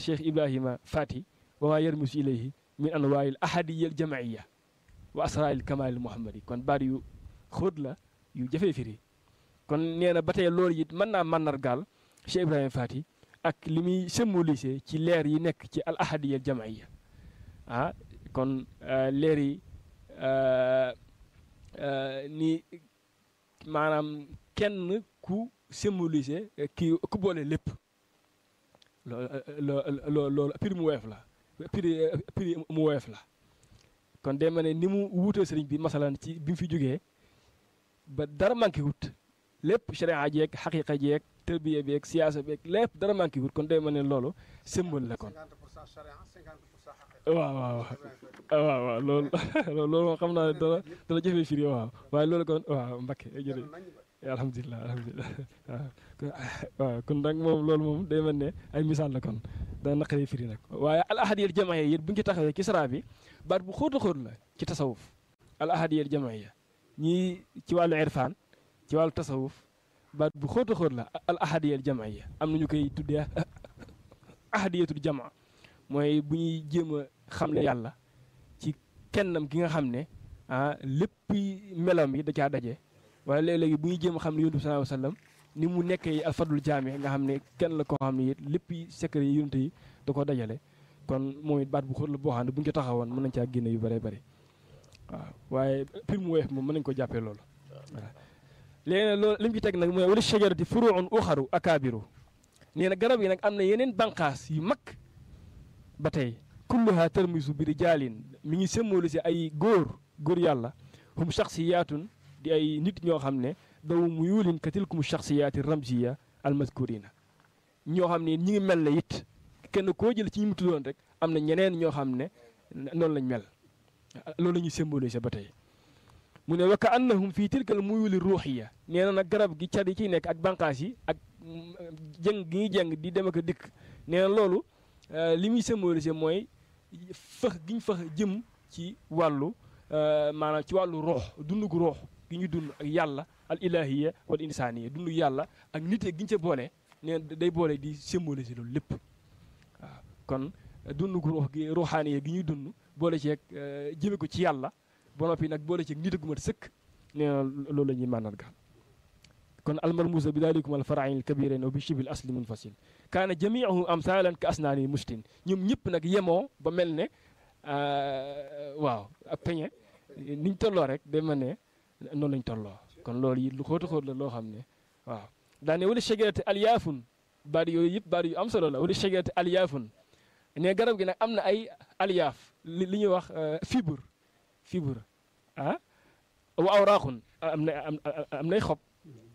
cheikh ibrahima fati wa maa yarmisu ilayhi min anwaayil ahadiya al jamaiya wa asrail kamalil muhammadi kon baat yu xóot la yu jafee firi kon nee na ba tey loolu it mën naa màndargaal cheikh ibrahima fati ak li muy symbolisé ci leer yi nekk ci al ahadiya al jamaiya ah kon leer yi ni maanaam kenn ku symbolisé kii ku boole lépp loo loo loolu prix mu woyof la prix prix mu woyof la kon day ma ne ni mu wuutee sëriñ bi masalan ci bi mu fi jógee ba dara manqué wut lépp sharia jeeg xaqiqa jeeg tërbiya beeg siyaasa beeg lépp dara manqué wut kon day ma ne loolu symbole la kon waaw waaw waaw waaw loolu loolu moom xam naa ne dana dana jëfee firi waaw waaye loolu kon waaw Mbakke jërëjëf alhamdulilah alhamdulilah waaw kon nag moom loolu moom day mel ne ay misaal la kon dana naqaree firi nag waaye al ahadiyal jamaiya yit bu ñu ci taxawee ci sara bi baat bu xóot a xóot la ci tasawuf al ahadiyal jamaiya ñii ci wàllu irfaan ci wàllu tasawuf baat bu xóot a xóot la al ahadiyal jamaiya am na ñu koy tuddee ahadiyatul jamaa mooy bu ñuy jéem a xamle yàlla ci kennam gi nga xam ne ah lépp melam yi da caa daje wala léeg-léegi bu ñuy jéem a xam ne yonent bi sallallahu alayhi wasallam ni mu nekkee alfadul jaame nga xam ne kenn la koo xam ne it lépp secret yi yonent yi da ko dajale kon moom it baat bu xóot la boo xam ne bu ñu ko taxawoon mën nañ caa génne yu bëree bëri waaw waaye pir mu weef moom mën nañ ko jàppee loolu voilà léegi nag loolu li mu ci teg nag mooy wala shajarati furuun uxaru akaabiru nee na garab yi nag am na yeneen banqaas yu mag ba tey kulluha tarmisu bi rijaalin mi ngi symbolisé ay góor góor yàlla hum shaxsiyaatun di ay nit ñoo xam ne daw mu yuulin ka tilkum shaxsiyaati ramziya almaskurina ñoo xam ne ñi ngi mel ne it kenn koo jël ci ñi mu tuddoon rek am na ñeneen ñoo xam ne noonu lañ mel loolu la ñuy symbolisé ba tey mu ne wa ka annahum fii tilkal muyuli ruuxiya nee na nag garab gi car yi ciy nekk ak banqaas yi ak jëng gi ñuy jëng di dem ak a dikk nee na loolu li muy symbolisé mooy fëx gi ñu fëx jëm ci wàllu maanaam ci wàllu roox dundu gu roox gi ñu dund ak yàlla al ilahiya wal insaniya dund yàlla ak nite gi ñu ca boole nee day boole di symboliser loolu lépp waaw kon dund gu roox gi ruuxaaniya gi ñuy dund boole ceeg jëme ko ci yàlla ba noppi nag boole ceeg nite gu mat sëkk nee na loolu la ñuy màndargaal kon almarmuusa bi dalikum al farain al kabirin wa bi shibil asli munfasil kaana jamiuhu amsalan ka asnaani mustin ñoom ñëpp nag yemoo ba mel ne waaw ak peñe niñ tolloo rek day mel ne noonu lañ tolloo kon loolu yi lu xóota xóot la loo xam ne waaw daane wala shajarati alyaafun baat yooyu yëpp baat yu am solo la wala shajarati alyaafun ne garab gi nag am na ay alyaaf li ñuy wax fibre fibre ah wa awraaxun am na am nay xob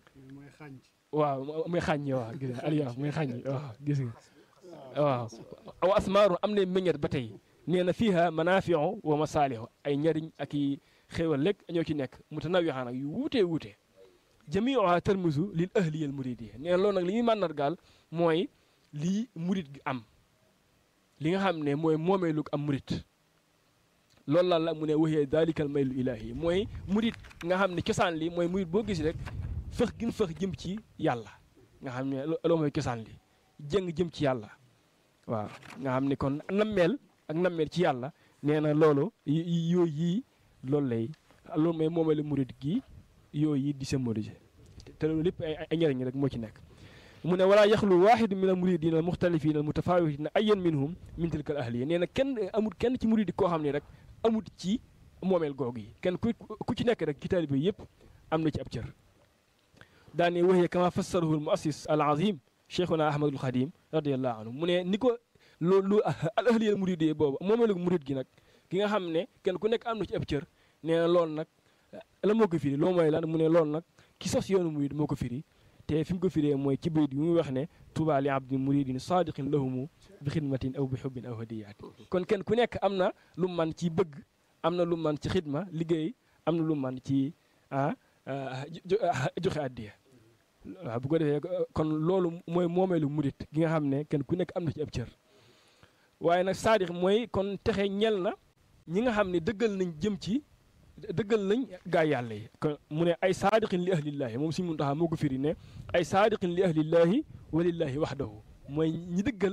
waaw muy xàññi waaw gis nga alyaaf muy xàññi waaw gis nga waaw aw asmaaru am na meññet ba tey nee na fiiha manaafiu wa masaalihu ay njariñ ak i xéewal lekk ñoo ci nekk mutanawixaan ak yu wuutee wuutee jamiuha tarmisu lil ahliyal muridiyya nee na loolu nag li ñuy màndargaal mooy lii murid gi am li nga xam ne mooy moomeelu am murid loolu lan la mu ne waxee dalikal maylu ilahi mooy murid nga xam ne cosaan li mooy murid boo gis rek fëx gin fëx jëm ci yàlla nga xam ne loolu mooy cosaan li jëng jëm ci yàlla waaw nga xam ne kon nammeel ak nammeel ci yàlla nee na loolu yooyu yii loolu lay loolu mooy moomeelu murid gi yooyu yi di symboliser te loolu lépp ay ay njëriñ rek moo ci nekk mu ne walaa yaxlu waaxidu min al muridina al muxtalifina al mutafawitina ayyan minhum min tilka al ahliya nee na kenn amul kenn ci murid koo xam ne rek amul ci moomeel googu yi kenn ku ku ci nekk rek ci taalibe yëpp am na ci ab cër daane waxee kama fassarahu al muassis al azim cheikhuna ahmadul xadim radiallahu anhu mu ne ni ko loolu al ahliya al murid boobu moomeelu murid gi nag ki nga xam ne kenn ku nekk am na ci ab cër nee na loolu nag la moo ko firi loolu mooy lan mu ne loolu nag ki sos yoonu murid moo ko firi te fi mu ko firee mooy ci bayit bi muy wax ne tuba li abdin muridin sadiqin lahumu bi xidmatin aw bi xubbin aw hadiyaati kon kenn ku nekk am na lu man ci bëgg am na lu man ci xidma liggéey am na lu man ci ah joxe addiya waaw bu ko defee kon loolu mooy moomeelu murid gi nga xam ne kenn ku nekk am na ci ab cër waaye nag saadiq mooy kon texe ñel na ñi nga xam ne dëggal nañ jëm ci dëggal nañ gaa yàlla yi kon mu ne ay saadiqin li ahlillaahi moom suñu muntaxaa moo ko firi ne ay saadiqin li ahlillaahi walillaahi waxdahu mooy ñi dëggal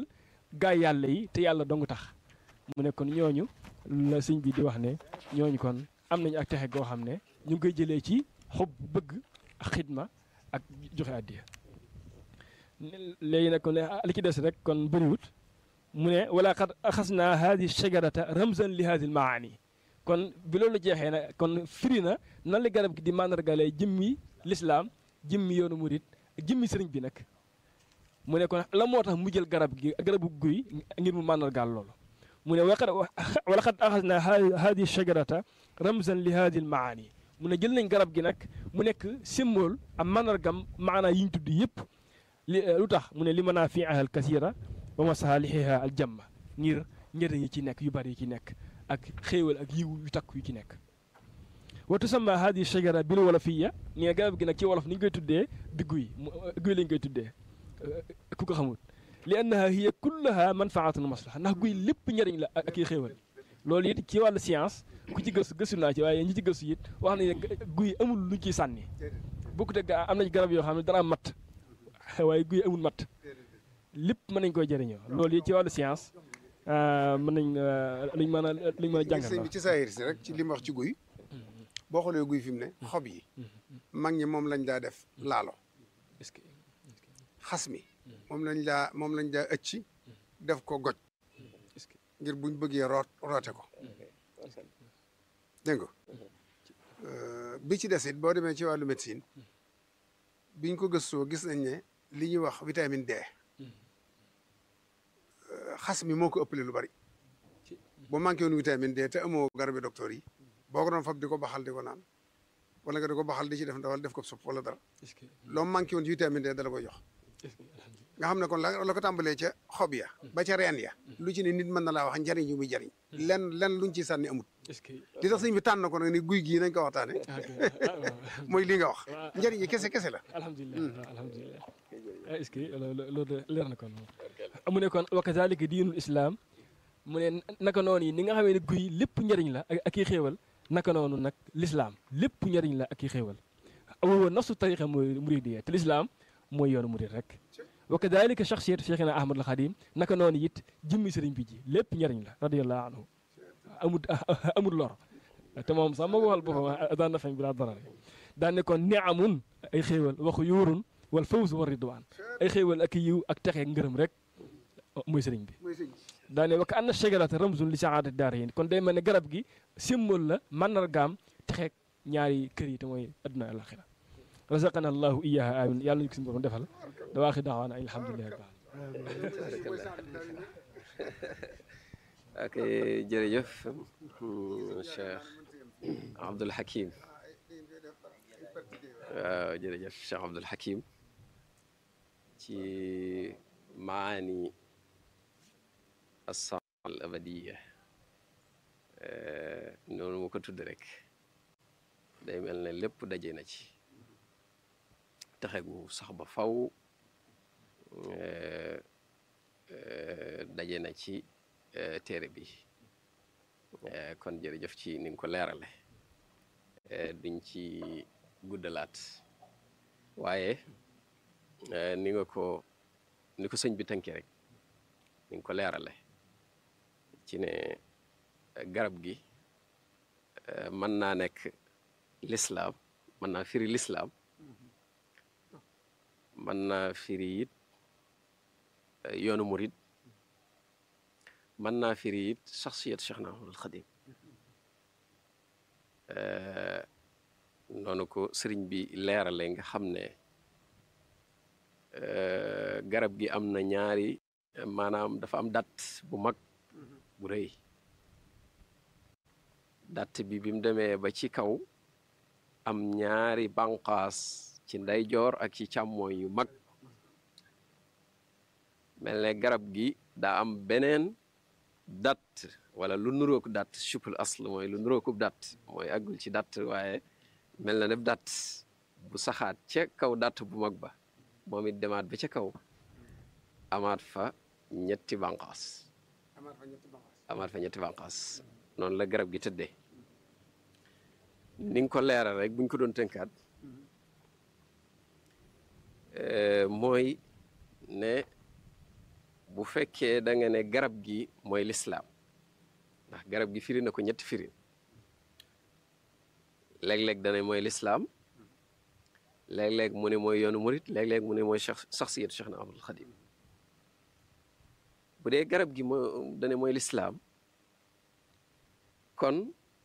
gaay yàlla yi te yàlla dong tax mu ne kon ñooñu la sëñ bi di wax ne ñooñu kon am nañu ak texe goo xam ne ñu ngi koy jëlee ci xob bëgg ak xidma ak joxe àddiya léegi nag kon li ci des rek kon bëriwut mu ne wala xad axas naa haadi shajarata ramzan li haadi maani kon bi loolu jeexee nag kon firi na nan la garab gi di màndargalee jëmmi lislaam jëmmi yoonu murit jëmmi sëriñ bi nag mu ne kon la moo tax mu jël garab gi garabu guy ngir mu màndargaal loolu mu ne waqad wala xad axas naa haadi shajarata ramzan li haadi maani mu ne jël nañ garab gi nag mu nekk symbole am màndargam maanaa yi ñu tudd yëpp li lu tax mu ne li manaafiiha al kasira wa masaalihiha al jamma ngir njëriñ yi ci nekk yu bari yi ci nekk ak xéewal ak yiw yu takk yu ci nekk wa tusamma hadi shajara bil wolofiya nee garab gi nag ci wolof ni ñu koy tuddee bi guy guy lañ koy tuddee ku ko xamul li annaha hiya kullaha manfaatun maslaha ndax guy lépp njëriñ la ak i xéewal loolu it ci wàllu science ku ci gëstu gëstu naa ci waaye ñi ci gëstu it wax nañ ne guy amul luñ ciy sànni bokkut ak am nañ garab yoo xam ne dara am matt waaye guy amul matt lépp mën nañ koy jëriñoo loolu it ci wàllu science mën nañ luñ mën a luñ mën a jàngal sëñ bi ci saayir si rek ci li mu wax ci guy boo xoolee guy fi mu ne xob yi mag ñi moom lañ daa def laalo xas mi moom lañ daa moom lañ daa ëcc def ko goj ngir buñ bëggee root roote ko dégg nga bi ci des it boo demee ci wàllu médecine biñ ko gëstoo gis nañ ne li ñuy wax vitamine D xas mi moo ko ëppale lu bari boo manqué woon vitamine D te amoo garabi docteur yi boo ko doon fab di ko baxal di ko naan wala nga di ko baxal di ci def ndawal def ko supp wala dara loo manqué woon vitamine D dala koy jox nga xam ne kon la la ko tàmbalee ca xob ya ba ca reen ya lu ci ne nit mën na laa wax njariñ yu muy jariñ len len luñ ci sànni amut li tax sëñ bi tànn ko nag ni guy gii nañ ko waxtaane mooy li nga wax njariñ yi kese kese la alhamdulilah alhamdulilah est-ce que loolu leer na kon mu ne kon wa kazalika diinul islam mu ne naka noonu yi ni nga xamee ne guy lépp njëriñ la ak i xéewal naka noonu nag lislaam lépp njëriñ la ak i xéewal awoon nafsu tariqa mooy muridiyya te lislaam mooy yoonu murid rek wa kadalika shaxsiyatu cheikhina ahmad al xadim naka noonu it jëmmi sëriñ bi ji lépp njëriñ la radiallahu anhu amul amul lor te moom sax moo ko waxal boppam daan na fañ bi laa darar daan ne kon niamun ay xéewal waxu yuurun wal fawz wa ridwaan ay xéewal ak yiw ak texe ngërëm rek mooy sëriñ bi daane wa ka anna shajarata ramzun li saadati daarayn kon day mel ne garab gi symbole la mandargaam texeeg ñaari kër yi te mooy adduna alaxira razaqana allahu iyaha amin yàlla ñu ko suñu borom defal da waaxi daawaana ay alhamdulilahi rabbil ok jërëjëf Cheikh Abdoul Hakim waaw jërëjëf Cheikh Abdoul Hakim ci maani assaal al abadiya noonu mu ko tudd rek day mel ne lépp daje na ci taxe gu sax ba faw daje na ci téere bi kon jërëjëf ci ni nga ko leerale duñ ci guddalaat waaye ni nga ko ni ko sëñ bi tënkee rek ni nga ko leerale ci ne garab gi mën naa nekk lislaam mën naa firi lislaam mën naa firi it yoonu murid mën naa firi it saxsiyat Cheikh na Ahmadul Xadim noonu ko sëriñ bi leerale nga xam ne garab gi am na ñaari maanaam dafa am dat bu mag bu rëy dat bi bi mu demee ba ci kaw am ñaari banqaas ci ndeyjoor ak ci càmmooñ yu mag mel ne garab gi daa am beneen dat wala lu nurook dat chupul asl mooy lu nurookub dat mooy àggul ci dat waaye mel na ne dat bu saxaat ca kaw dat bu mag ba moom it demaat ba ca kaw amaat fa ñetti banqaas amaat fa ñetti banqaas noonu la garab gi tëddee ni nga ko leeral rek buñ ko doon tënkaat mooy ne bu fekkee da nga ne garab gi mooy lislaam ndax garab gi firi na ko ñetti firi léeg-léeg dana mooy lislaam léeg-léeg mu ne mooy yoonu murit léeg-léeg mu ne mooy cheikh saxsiyatu cheikh na Ahmadul Xadim bu dee garab gi moo dane mooy lislaam kon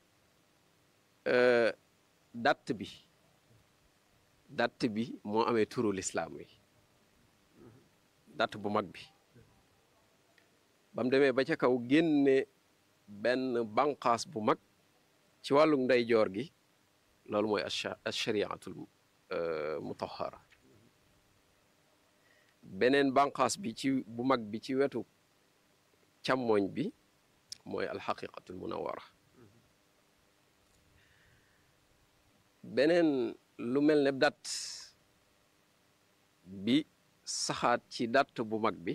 datt bi datt bi moo amee turu lislaam wi datt bu mag bi ba mu demee ba ca kaw génne benn banqaas bu mag ci wàllu ndeyjoor gi loolu mooy ashariatul mutahara beneen banqaas bi ci bu mag bi ci wetu càmmooñ bi mooy alxaqiqatul munawara beneen lu mel ne dat bi saxaat ci datt bu mag bi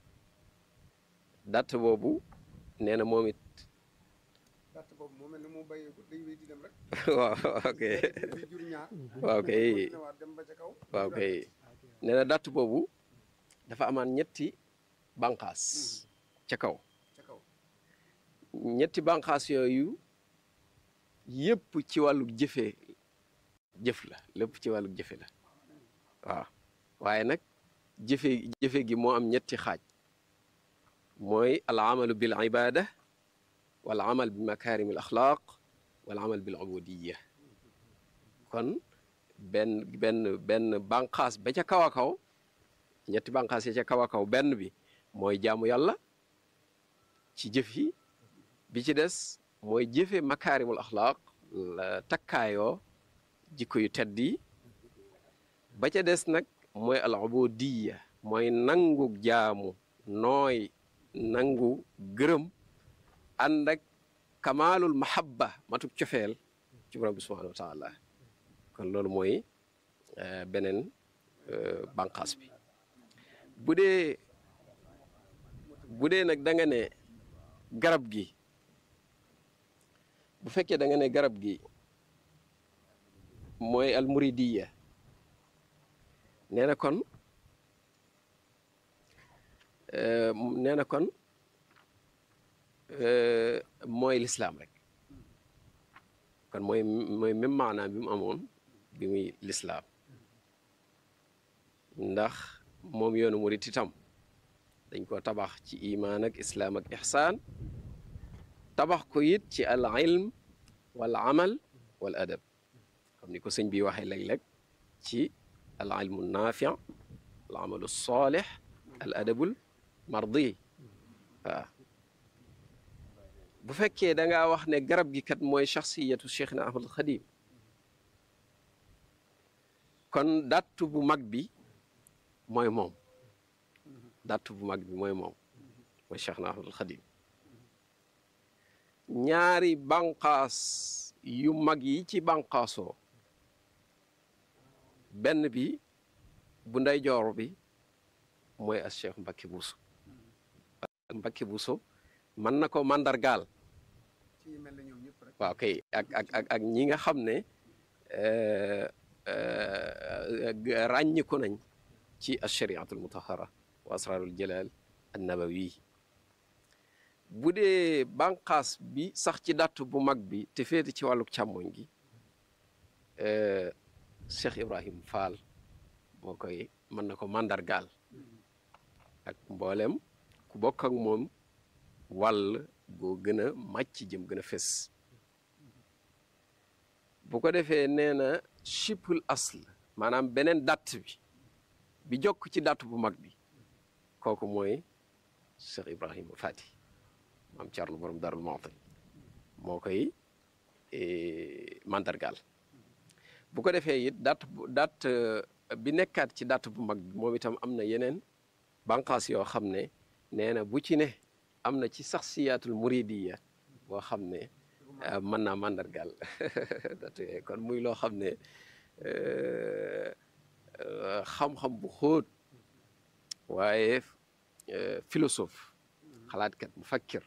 datt boobu nee na moom it datt boobu moo mel ne moo bàyyee ko day wéy di dem rek waaw ok di jur ñaar waaw kay ñëwaat dem ba ca kaw waaw kay nee na datt boobu dafa amaan ñetti banqaas ca kaw ca kaw ñetti banqaas yooyu yëpp ci wàllu jëfe jëf la lépp ci wàllu jëfe la waaw waaye nag jëfe jëfe gi moo am ñetti xaaj mooy al amalu bil ibada wal amal bi makarim al axlaq wal amal bil ubudiya kon benn benn benn banqaas ba ca kaw a kaw ñetti banqaas yi ca kaw a kaw benn bi mooy jaamu yàlla ci jëf yi bi ci des mooy jëfe makaarimul axlaaq la takkaayoo jikko yu tedd yi ba ca des nag mooy al ubudiya mooy nangu jaamu nooy nangu gërëm ànd ak kamaalul mahabba matuk cofeel ci borom bi subhanahu wa taala kon loolu mooy beneen banqaas bi bu dee bu dee nag da nga ne garab gi bu fekkee da nga ne garab gi mooy almuridiya nee na kon nee na kon mooy lislaam rek kon mooy mooy même maanaam bi mu amoon bi muy lislaam ndax moom yoonu murit itam dañ ko tabax ci imaan ak islaam ak ixsaan tabax ko it ci al ilm wal amal wal adab comme ni ko sëñ bi waxee léeg-léeg ci al ilmu naafi al amalu saalix al adabul mardi waaw bu fekkee da ngaa wax ne garab gi kat mooy shaxsiyatu cheikh na ahmadul xadim kon dattu bu mag bi mooy moom dattu bu mag bi mooy moom mooy cheikh na ahmadul xadim ñaari banqaas yu mag yi ci banqaasoo benn bi bu ndeyjoor bi mooy as cheikh Mbacke Bousso Mbacke Bousso mën na ko mandargaal ci mel ne ñoom ñëpp rek waaw kay ak ak ak ak ñi nga xam ne ràññiku nañ ci ashariatul mutahara wa asrarul jalal an nabawi bu dee banqaas bi sax ci datt bu mag bi te féete ci wàllu càmmoñ gi Cheikh Ibrahim Fall moo koy mën na ko mandargaal ak mboolem ku bokk ak moom wàll goo gën a màcc jëm gën a fes bu ko defee nee na chipul asl maanaam beneen datt bi bi jokk ci datt bu mag bi kooku mooy Cheikh Ibrahima Fati maam Thierno borom Darou Mouhty moo koy mandargaal bu ko defee it datt datt bi nekkaat ci datt bu mag bi moom itam am na yeneen banqaas yoo xam ne nee na bu ci ne am na ci saxsiyaatul muridiya boo xam ne mën naa mandargaal datt yooyu kon muy loo xam ne xam-xam bu xóot waaye philosophe xalaatkat mu fakkir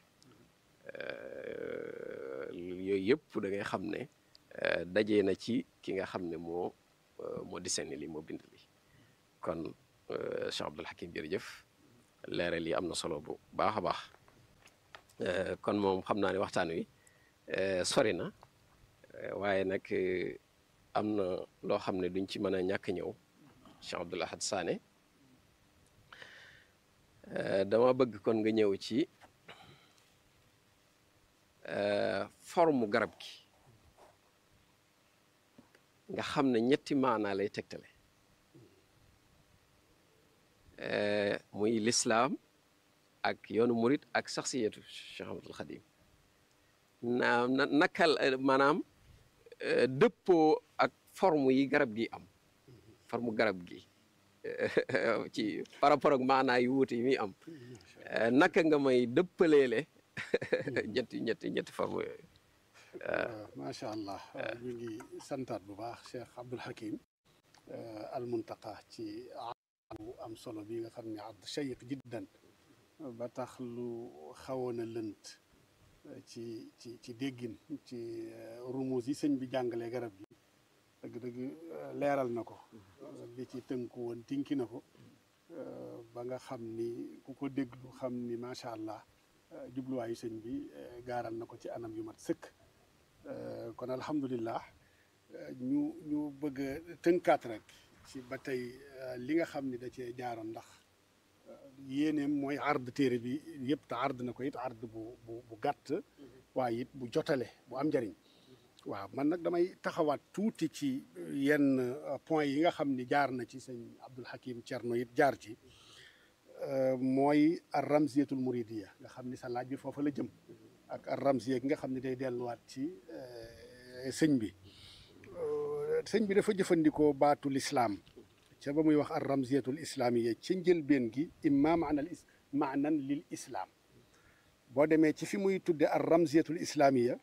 yooyu yëpp da ngay xam ne dajee na ci ki nga xam ne moo moo dessiné li moo bind li kon Cheikh Abdoul Hakim jërëjëf leeral yi am na solo bu baax a baax kon moom xam naa ne waxtaan wi sori na waaye nag am na loo xam ne duñ ci mën a ñàkk ñëw Cheikh Abdoul Ahad Sané dama bëgg kon nga ñëw ci forme garab gi nga xam ne ñetti maanaa lay tegtale muy lislaam ak yoonu murit ak saxsiyatu Cheikh Ahmadul Xadim na nakal maanaam dëppoo ak forme yi garab gi am forme garab gi ci par rapport ak maanaa yu wuute yi muy am naka nga may dëppaleele ñetti ñetti ñetti forme yooyu macha allah ñu ngi santaat bu baax Cheikh Abdoul Hakim al muntaqa ci bu am solo bi nga xam ne abd shayiq jiddan ba tax lu xawoon a lënt ci ci ci déggin ci rumus yi sëñ bi jàngalee garab gi dëgg-dëgg leeral na ko li ci tënku woon tinki na ko ba nga xam ni ku ko déglu xam ni macha allah jubluwaayu sëñ bi gaaral na ko ci anam yu mat sëkk kon alhamdulillah ñu ñu bëgg a tënkaat rek ci ba tey li nga xam ni da cee jaaroon ndax yéeneem mooy ard téere bi yëpp te ard na ko it ard bu bu bu gàtt waaye it bu jotale bu am njariñ waaw man nag damay taxawaat tuuti ci yenn point yi nga xam ni jaar na ci sëñ Abdoul Hakim Thierno it jaar ci mooy ar ramziyatul muridiya nga xam ni sa laaj bi foofa la jëm ak ar ramziya gi nga xam ni day delluwaat ci sëñ bi sëñ bi dafa jëfandikoo baatu lislaam ca ba muy wax ar ramziyatul islaamiya ci njëlbeen gi imma maanal is maanan lil islaam boo demee ci fi muy tudde ar ramziyatul islaamiya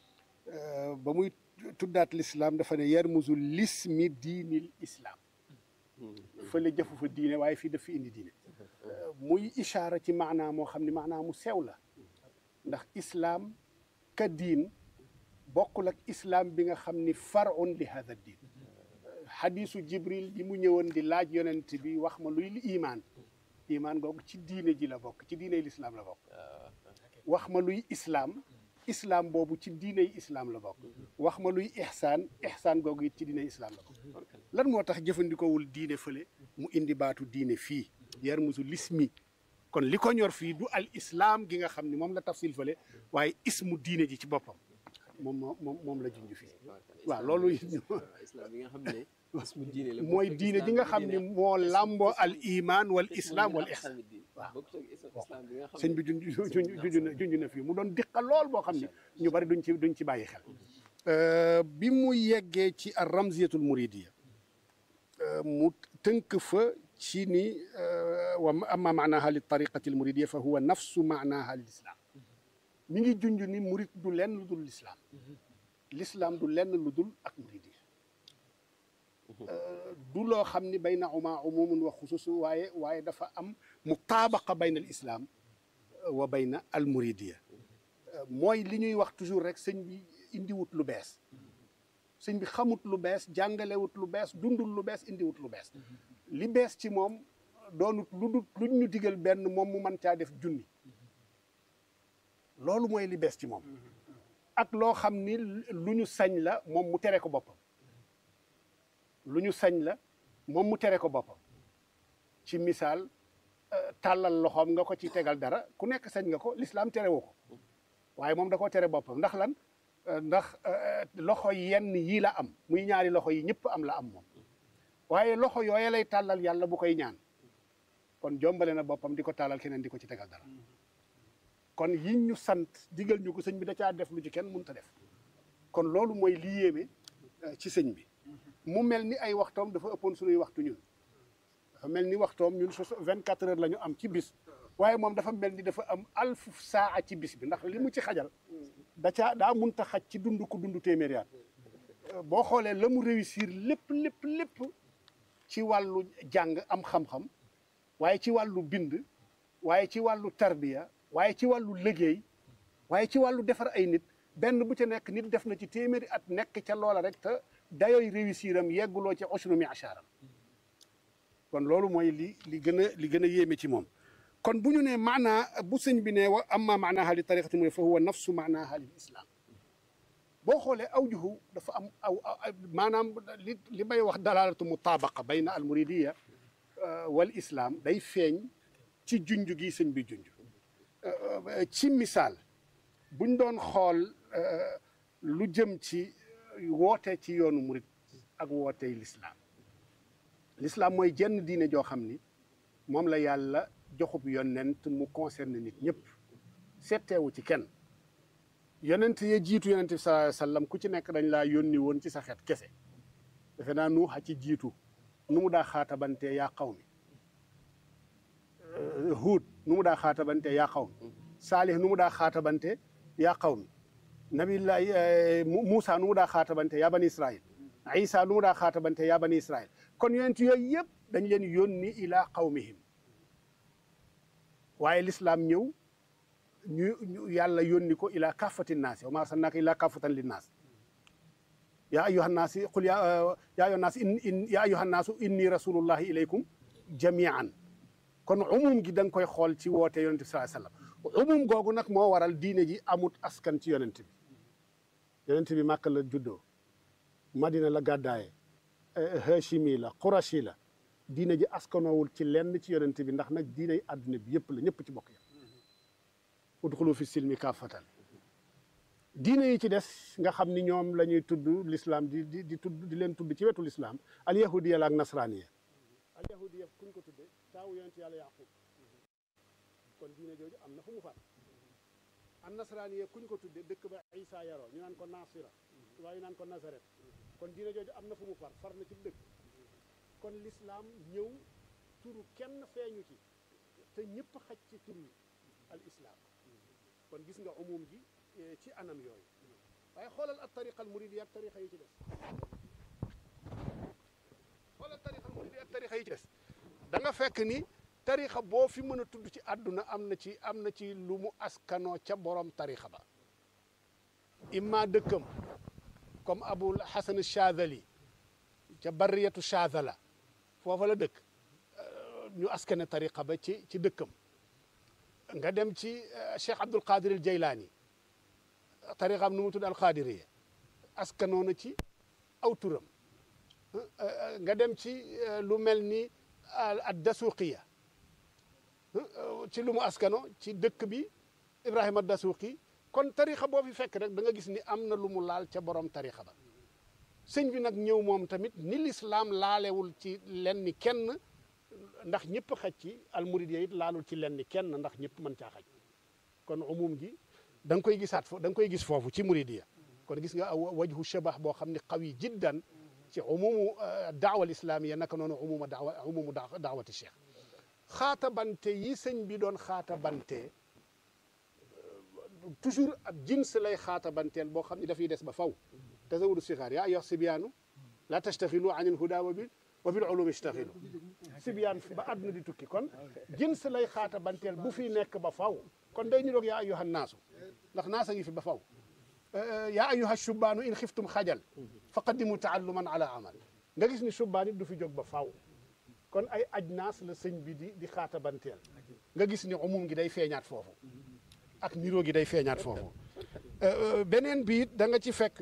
ba muy tuddaat lislaam dafa ne yarmuzu lismi diinil islaam fële jëfu fa diine waaye fii daf fi indi diine muy ishaara ci maanaa moo xam ne maanaa mu sew la ndax islaam ka diin bokkul ak islaam bi nga xam ni farun li hada diin xadisu jibril bi mu ñëwoon di laaj yonent bi wax ma luy imaan imaan googu ci diine ji la bokk ci diiney lislaam la bokk wax ma luy islaam islaam boobu ci diiney islaam la bokk wax ma luy ihsaan ihsaan googu it ci diiney islaam la bokk lan moo tax jëfandikoowul diine fële mu indi baatu diine fii yar musu lismi kon li ko ñor fii du al islaam gi nga xam ne moom la tafsil fële waaye ismu diine ji ci boppam moom moom moom la junj fii waaw loolu islam bi nga xam ne ismu diine la mooy diine ji nga xam ne moo làmboo al iman wal islam wal ihsan waaw sëñ bi junj junj na junj na fii mu doon diqa lool boo xam ne ñu bari duñ ci duñ ci bàyyi xel bi mu yeggee ci ar ramziyatul muridiya mu tënk fa ci ni wa amma maanaha li tariqati al muridiya fa huwa nafsu maanaha lil islam mi ngi junj ni murid du lenn lu dul lislaam lislaam du lenn lu dul ak muridi du loo xam ni bayna uma umumun wa xususu waaye waaye dafa am mutaabaqa bayna al islaam wa bayna al muridiya mooy li ñuy wax toujours rek sëñ bi indiwut lu bees sëñ bi xamut lu bees jàngalewut lu bees dundul lu bees indiwut lu bees li bees ci moom doonut lu dul lu ñu digal benn moom mu mën caa def junni loolu mooy li bees ci moom ak loo xam ni lu ñu sañ la moom mu tere ko boppam lu ñu sañ la moom mu tere ko boppam ci misaal tàllal loxoom nga ko ci tegal dara ku nekk sañ nga ko lislaam tere woo ko waaye moom da koo tere boppam ndax lan ndax loxo yenn yii la am muy ñaari loxo yi ñëpp am la am moom waaye loxo yooye lay tàllal yàlla bu koy ñaan kon jombale na boppam di ko tàllal keneen di ko ci tegal dara kon yiñ ñu sant digal ñu ko sëñ bi da caa def lu ci kenn mënut a def kon loolu mooy li yéeme ci sëñ bi mu mel ni ay waxtoom dafa ëppoon suñuy waxtu ñun dafa mel ni waxtoom ñun su vingt quatre heures la ñu am ci bis waaye moom dafa mel ni dafa am alfu saa ci bis bi ndax li mu ci xajal da caa daa munta xaj ci dund ku dund téeméeri at boo xoolee la mu réussir lépp lépp lépp ci wàllu jàng am xam-xam waaye ci wàllu bind waaye ci wàllu tarbiya waaye ci wàllu liggéey waaye ci wàllu defar ay nit benn bu ca nekk nit def na ci téeméeri at nekk ca loola rek te dayooy réussir am yegguloo ci usru mi achaaram kon loolu mooy li li gën a li gën a yéeme ci moom kon bu ñu nee maanaa bu sëñ bi ne wa amma maanaaha li tariqati mu fa huwa nafsu maanaaha lil islam boo xoolee awjuhu dafa am aw maanaam li li may wax dalalatu mutaabaqa bayna al muridiya wal islam day feeñ ci junj gi sëñ bi junj ci misaal buñ doon xool lu jëm ci woote ci yoonu murid ak wootey lislaam lislaam mooy jenn diine joo xam ni moom la yàlla joxub yonent mu concerne nit ñëpp setteewu ci kenn yonent ya jiitu yonent bi sallallahu alayhi wasallam ku ci nekk dañ laa yónni woon ci sa xeet kese defe naa nuuxa ci jiitu nu mu daa xaatabantee yaa xaw mi huud nu mu daa xaatabantee yaa xaw mi saalih nu mu daa xaatabante yaa xaw mi nabillahi Moussa nu mu daa xaatabante yaa bani Israil Isa nu mu daa xaatabante yaa bani Israil kon yonent yooyu yëpp dañ leen yónni ilaa qawmihim waaye lislaam ñëw ñu yàlla yónni ko ilaa kaafati naasi wa maa arsalnaaka ilaa kaafatan linnaas yaa ayyuhan naasi qul yaa ayyuhan naas in yaa ayyuhan naasu inni rasulullahi ilaykum jamian kon umum gi da nga koy xool ci woote yonent bi sallallahu alayhi wasallam umum googu nag moo waral diine ji amut askan ci yonent bi yonent bi màkk la juddoo madina la gàddaaye hashimi la qurashi la diine ji askanoowul ci lenn ci yonent bi ndax nag diine yi àdduna bi yëpp la ñëpp ci bokk yam udxulu fi silmi kaafatan diine yi ci des nga xam ni ñoom la ñuy tudd l'islam di di di tudd di leen tudd ci wetu l'islam al yahudiya la ak nasraniya al yahudiya kuñ ko tudde taawu yonent yàlla yaqub kon diine jooju am na fu mu far an nasraniya kuñ ko tudde dëkk ba isa yaroo ñu naan ko nasira waaye ñu naan ko nazaret kon diine jooju am na fu mu far far na ci dëkk kon l'islam ñëw turu kenn feeñu ci te ñëpp xaj ci tur yi al islam kon gis nga umum gi ci anam yooyu waaye xoolal ak tariqa al muridi ak tariqa yi ci des xoolal tariqa al muridi ak tariqa yi ci des da nga fekk ni tariqa boo fi mën a tudd ci àdduna am na ci am na ci lu mu askanoo ca borom tariqa ba imma dëkkam comme abul hasan chazali ca barriyatu chazala foofa la dëkk ñu askane tariqa ba ci ci dëkkam nga dem ci cheikh abdul qadir al jaylaani tariqaam nu mu tudd al qadiriya askanoo na ci aw turam nga dem ci lu mel ni ad dasuqiya ci lu mu askano ci dëkk bi ibrahima dasuqi kon tariqa boo fi fekk rek da nga gis ni am na lu mu laal ca borom tariqa ba sëñ bi nag ñëw moom tamit ni lislaam laalewul ci lenn kenn ndax ñëpp xaj ci almuridiya it laalul ci lenn kenn ndax ñëpp mën caa xaj kon umum gi da nga koy gisaat fo da nga koy gis foofu ci muridiya kon gis nga wajhu shabah boo xam ne qawi jiddan ci umumu daawa al islamiya naka noonu umuma daawa umumu daawati cheikh xaatabante yi sëñ bi doon xaatabante toujours ab jins lay xaatabanteel boo xam ne dafay des ba faw tazawudu sixaar yaa ayyuha sibyaanu la tastaxilu an il huda wa bil wa bil ulumi istaxilu sibyaan ba àdduna di tukki kon jins lay xaatabanteel bu fi nekk ba faw kon day ñu doog yaa ayyuha naasu ndax naasa ngi fi ba faw yaa ayyuha shubbaanu in xiftum xajal fa qaddimu taalluman ala amal nga gis ni shubbaan it du fi jóg ba faw kon ay ajnaas la sëñ bi di di xaatabanteel nga gis ni umum gi day feeñaat foofu ak niroo gi day feeñaat foofu beneen bi it da nga ci fekk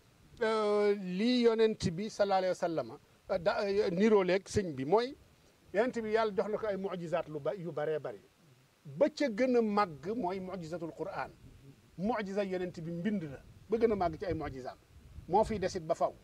lii yonent bi sallallahu alayhi wa sallam da niroo leeg sëñ bi mooy yonent bi yàlla jox na ko ay mujizaat lu ba yu baree bari ba ca gën a màgg mooy mujizatul quran mujiza yonent bi mbind la ba gën a màgg ci ay mujizaam moo fiy desit ba faw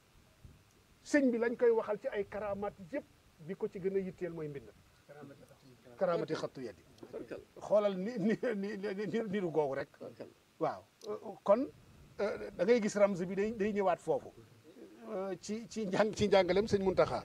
sëñ bi lañ koy waxal ci ay karamaat yëpp bi ko ci gën a yitteel mooy mbind karamati xattu yadi xoolal ni ni ni niru googu rek waaw kon da ngay gis ramz bi day day ñëwaat foofu ci ci njàng ci njàngalem sëñ Muntaxa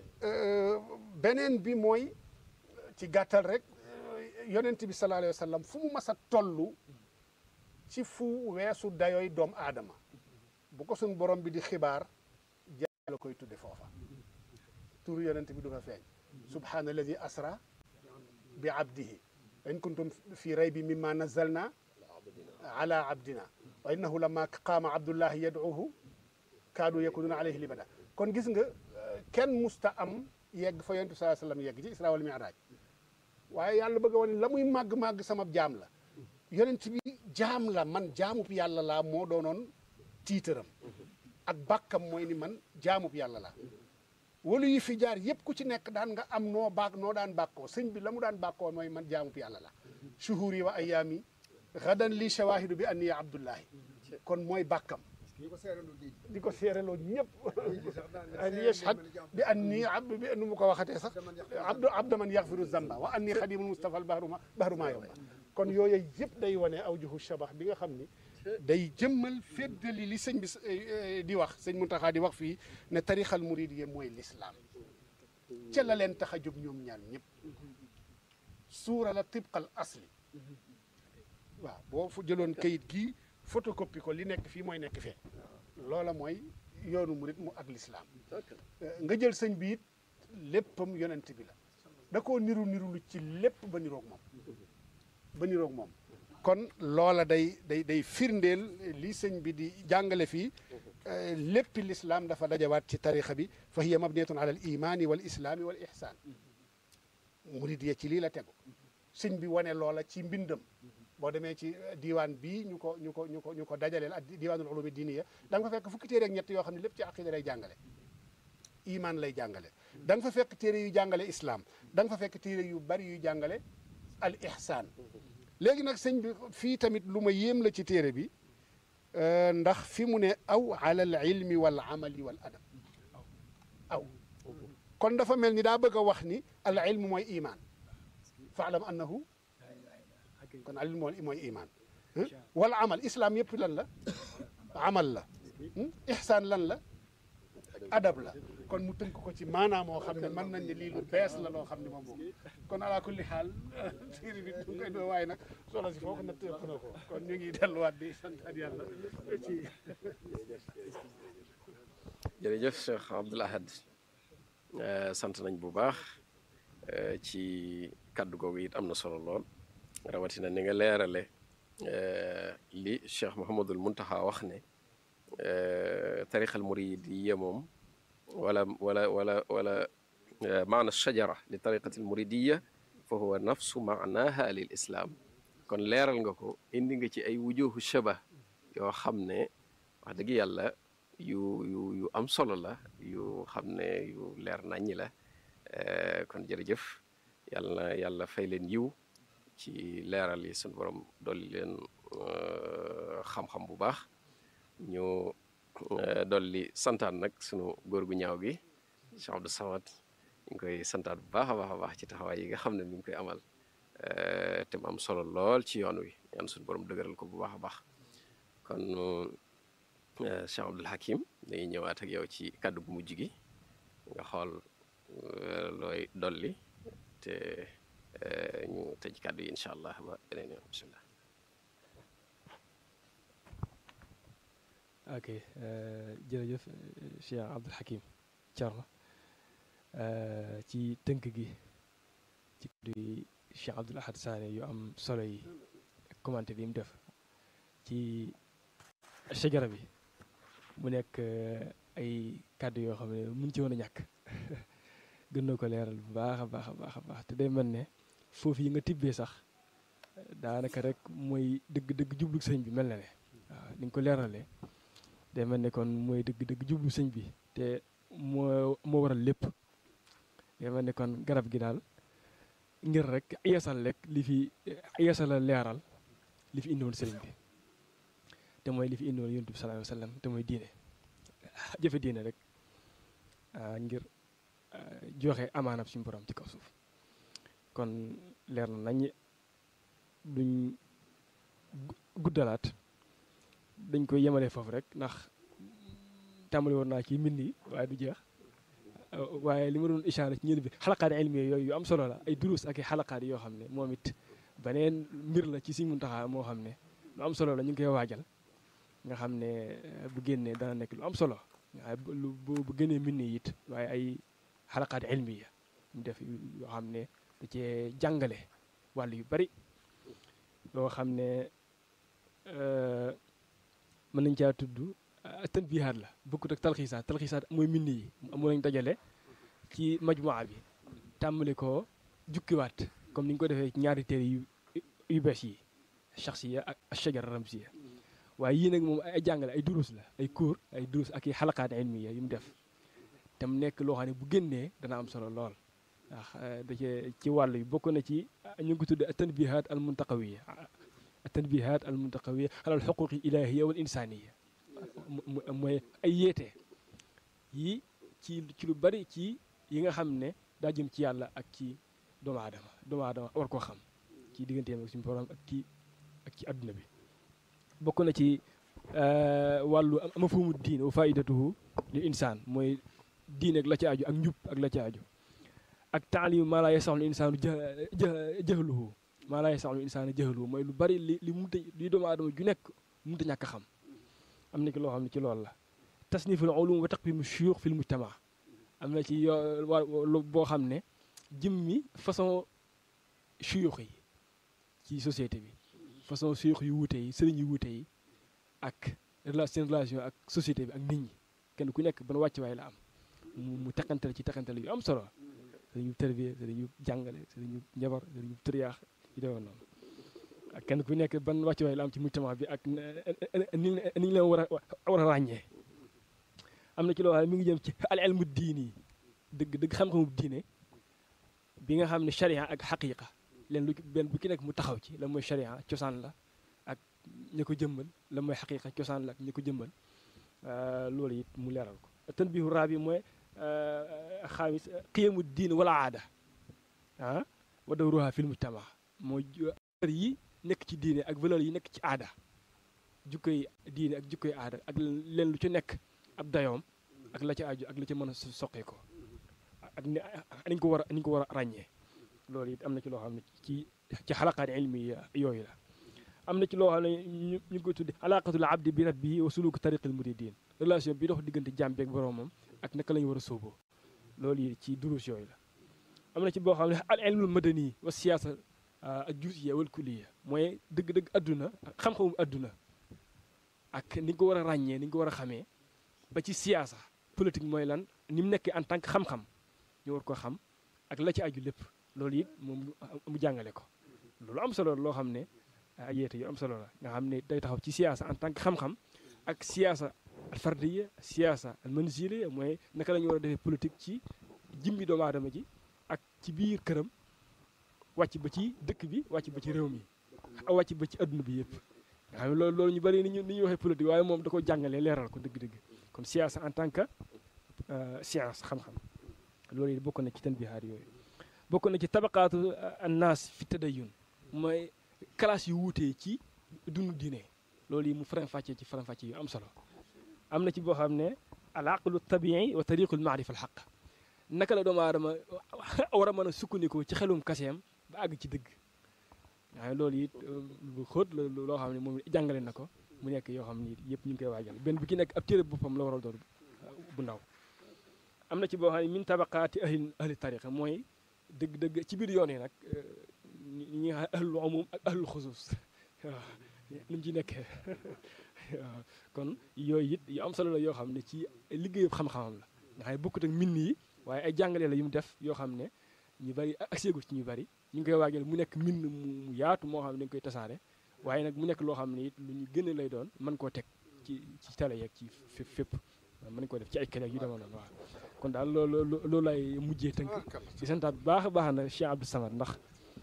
beneen bi mooy ci gàttal rek yonent bi sallallahu alayhi wa sallam fu mu mas a toll ci fu weesu dayooy doomu aadama bu ko suñ borom bi di xibaar la koy tudde foofa turu yonent bi du fa feeñ subhaana alladi asra bi abdihi in kuntum fi raybi mimma nazalna ala abdina wa innahu lamma qaama abdullahi yad'uhu kaadu yakununa alayhi libada kon gis nga kenn musta am yegg fa yonent bi sallallahu alayhi wasallam yegg ci isra wal mi'raj waaye yàlla bëgg a wane la muy màgg-màgg sama jaam la yonent bi jaam la man jaamub yàlla laa moo doonoon tiitaram ak bàkkam mooy ni man jaamub yàlla laa walu yi fi jaar yépp ku ci nekk daan nga am noo baak noo daan bàkkoo sëñ bi la mu daan bàkkoo mooy man jaamub yàlla la shuhur yi wa ayaami gadan li shawahidu bi anniya abdullahi kon mooy bàkkam di ko seereloo ñëpp an yashhad bi anni abdu bi nu mu ko waxatee sax abdu abda man yaxfiru zamba wa anni xadimul mustafa al bahru ma bahru maa yomba kon yooyu yëpp day wane aw juhu shabax bi nga xam ni day jëmmal feddali li sëñ bi di wax sëñ Muntaxa di wax fii ne tarixal muridiyya mooy lislaam ca la leen tax a jóg ñoom ñaar ñëpp suura la tibqal asli waaw boo fu jëloon kayit gii photocopie ko li nekk fii mooy nekk fee loola mooy yoonu murit mu ak lislaam nga jël sëñ bi it léppam yonent bi la da koo niru niru lu ci lépp ba niroog moom ba niroog moom kon loola day day day firndeel li sëñ bi di jàngale fii léppi lislaam dafa dajawaat ci tarixa bi fa hiya mabniyatun ala al imani wal islaami wal ihsaan murit ya ci lii la tegu sëñ bi wane loola ci mbindam boo demee ci diiwaan bii ñu ko ñu ko ñu ko ñu ko dajaleel ak diiwaanul ulumi diiniya da nga fa fekk fukki téere ak ñett yoo xam ne lépp ci aqida lay jàngale iman lay jàngale da nga fa fekk téere yu jàngale islam da nga fa fekk téere yu bari yu jàngale al ihsaan léegi nag sëñ bi fii tamit lu ma yéem la ci téere bi ndax fi mu ne aw ala al ilmi wal amali wal adab aw kon dafa mel ni daa bëgg a wax ni al ilmu mooy iman faalam annahu kon al ilmu mooy iman wal amal islam yëpp lan la amal la ihsaan lan la adab la kon mu tënk ko ci maanaam moo xam ne mën nañ ne lii lu bees la loo xam ne moom boobu kon ala kulli xaal téere bi du koy doo waaye nag solo si foo ko natt ëpp na ko kon ñu ngi delluwaat di santaat yàlla ci jërëjëf Cheikh Abdoul Ahad sant nañ bu baax ci kaddu googu it am na solo lool rawatina ni nga leerale li Cheikh Mouhamadul Muntaxa wax ne tarixal muridiyya moom wala wala wala wala maana shajara li tariqati almuridiyya fa huwa nafsu maanaha lil islam kon leeral nga ko indi nga ci ay wujuhu shabah yoo xam ne wax dëgg yàlla yu yu yu am solo la yu xam ne yu leer naññi la kon jërëjëf yàlla na yàlla fay leen yiw ci leeral yi suñu borom dolli leen xam-xam bu baax ñu dolli santaan nag sunu góor gu ñaaw gi Cheikh Abdou Samad ñu ngi koy santaat bu baax a baax a baax ci taxawaay yi nga xam ne mi ngi koy amal te mu am solo lool ci yoon wi ñaan suñu borom dëgëral ko bu baax a baax kon Cheikh Abdoul Hakim dañuy ñëwaat ak yow ci kàddu gu mujj gi nga xool looy dolli te ñu tëj kàddu yi incha allah ba beneen yoon bisimilah. ok jërëjëf Cheikh Abdoul Hakim Thierno ci tënk gi ci kàddu yi Cheikh Abdoul Ahad Sané yu am solo yi commenté yi mu def ci shajara bi mu nekk ay kàddu yoo xam ne mun ci woon a ñàkk gën na ko leeral bu baax a baax a baax a baax te day mel ne foofu yi nga tibbee sax daanaka rek mooy dëgg-dëgg jublu sëñ bi mel na ne waaw ni nga ko leeralee day mel ne kon mooy dëgg-dëgg jublu sëñ bi te moo moo waral lépp day mel ne kon garab gi daal ngir rek yeesal rek li fi yeesal leeral li fi indiwoon sëriñ bi te mooy li fi indiwoon yonent bi sallallahu alayhi wa sallam te mooy diine jëfe diine rek ngir joxe amaanab suñu borom ci kaw suuf kon leer na nañ duñ guddalaat dañ koy yemale foofu rek ndax tàmbali woon naa ci mbind yi waaye du jeex waaye li ma doon ishaara ci ñël bi xalaqaat ilmi yooyu yu am solo la ay durus ak i xalaqaat yoo xam ne moom it beneen mbir la ci Sëriñ Muntaxa moo xam ne lu am solo la ñu ngi koy waajal nga xam ne bu génnee dana nekk lu am solo waaye lu bu génnee mbind yi it waaye ay xalaqaat ilmiya mu def yoo xam ne da cee jàngale wàll yu bari yoo xam ne mën nañ caa tudd tanbihaat la bokkut ak talxiisaat talxiisaat mooy mbind yi mu lañ dajale ci majmuwa bi tàmbali ko jukkiwaat comme comme ni ñu ko defee ci ñaari téere yu yu bees yi shaxsiya ak shajar ramsiya waaye yii nag moom ay jàngale ay durus la ay cours ay durus ak i xalaqaat ilmiya yu mu def te mu nekk loo xam ne bu génnee dana am solo lool ndax da cee ci wàll yi bokk na ci ñu ngi ko tudde tanbihat al muntaqawiya tanbihat al muntaqawiya alal xuquqi ilahiya wal insaniya mooy ay yeete yi ci ci lu bari ci yi nga xam ne daa jëm ci yàlla ak ci doomu aadama doomu aadama war koo xam ci digganteem ak suñu borom ak ci ak ci adduna bi bokk na ci wàllu mafhumu diin wa faidatuhu lil insaan mooy diin ak la ci aju ak njub ak la ci aju ak taalim maa laa yasaxlu insaanu jahluhu maa laa yasaxlu insaanu jahluhu mooy lu bari li li munta li doomu aadama ju nekk munta ñàkk xam am na ci loo xam ne ci loolu la tasniful ulum wa taqwimu shuyuux fil mujtama am na ci yoo boo xam ne jëmmi façon shuyuux yi ci société bi façon shuyuux yu wuute yi sëriñ yu wuute yi ak seen relation ak société bi ak nit ñi kenn ku nekk ban wàccuwaay la am mu mu teqantal ci teqantal yu am solo sëriñ yu tërbiye sëriñ yu jàngale sëriñ yu njabar sëriñ yu tëriyaax yu demoon noonu ak kenn ku nekk ban wàccuwaay la am ci mujtama bi ak ni ni ñu leen war a war a ràññee am na ci loo xam ne mi ngi jëm ci al ilmu diini yi dëgg dëgg xam-xamu diine bi nga xam ne sharia ak xaqiqa leen lu benn bu ki nekk mu taxaw ci la mooy sharia cosaan la ak ña ko jëmmal la mooy xaqiqa cosaan la ak ña ko jëmmal loolu it mu leeral ko tanbihu raabi mooy xaamis qiyamu diin wala aada ah wa dawruha fil mujtama mooy valeur yi nekk ci diine ak valeur yi nekk ci aada jukkoy diine ak jukkoy aada ak leen lu ci nekk ab dayoom ak la ci aju ak la ci mën a soqee ko ak ni niñ ko war a niñ ko war a ràññee loolu it am na ci loo xam ne ci ci xalaqaat ilmi yooyu la am na ci loo xam ne ñu ñu ngi koy tudde alaqatul abdi bi rabbihi wa suluku tariqil muridin relation bi dox diggante jaam bi ak boroomam ak naka la ñu war a sóoboo loolu yi ci durus yooyu la am na ci boo xam ne al ilmul madani wa siyaasa ak juusiya wal kulliya mooy dëgg-dëgg adduna xam-xamu adduna ak ni nga ko war a ràññee ni nga ko war a xamee ba ci siyaasa politique mooy lan ni mu nekkee en tant que xam-xam ñu war ko xam ak la ci aju lépp loolu it moom mu jàngale ko loolu am solo loo xam ne ay yeete yu am solo la nga xam ne day taxaw ci siyaasa en tant que xam-xam ak siyaasa al fardiya siyaasa al manziliya mooy naka la ñu war a defee politique ci jimbi doomu aadama ji ak ci biir këram wàcc ba ci dëkk bi wàcc ba ci réew mi a wàcc ba ci adduna bi yëpp nga xam ne loolu loolu ñu bëri ni ñu ni ñuy waxee politique waaye moom da ko jàngalee leeral ko dëgg-dëgg kon siyaasa en tant que science xam-xam loolu it bokk na ci tanbihaat yooyu bokk na ci tabaqaatu annaas fi tadayun mooy classe yu wuutee ci dundu diine loolu yi mu faram-fàccee ci faram-fàccee yu am solo am na ci boo xam ne al aqlu tabii wa tariqul maarifa al xaq naka la doomu aadama war a mën a sukkandikoo ci xelum kaseem ba àgg ci dëgg waaye loolu it lu xóot la loo xam ne moom jàngale na ko mu nekk yoo xam ne yëpp ñu ngi koy waajal benn bu ki nekk ab téere boppam la waral doon bu ndaw am na ci boo xam ne min tabaqaati ahli ahli tariqa mooy dëgg-dëgg ci biir yoon yi nag ñi ñi nga xam ahlul umum ak ahlul xusuus waaw ni mu ci nekkee waaw kon yooyu it yu am solo la yoo xam ne ci liggéeyu xam-xamam la nga xam ne bokkut ak mbind yi waaye ay jàngale la yu mu def yoo xam ne ñu bari ak séegu ci ñu bari ñu ngi koy waajal mu nekk mbind mu yaatu moo xam ne dañ koy tasaare waaye nag mu nekk loo xam ne it lu ñu gën lay doon mën koo teg ci ci télé yeeg ci fépp fépp mën koo def ci ay kële yu demoon noonu waaw kon daal loolu loolu lay mujjee tënk di santaat bu baax a baax na Cheikh Abdou Samad ndax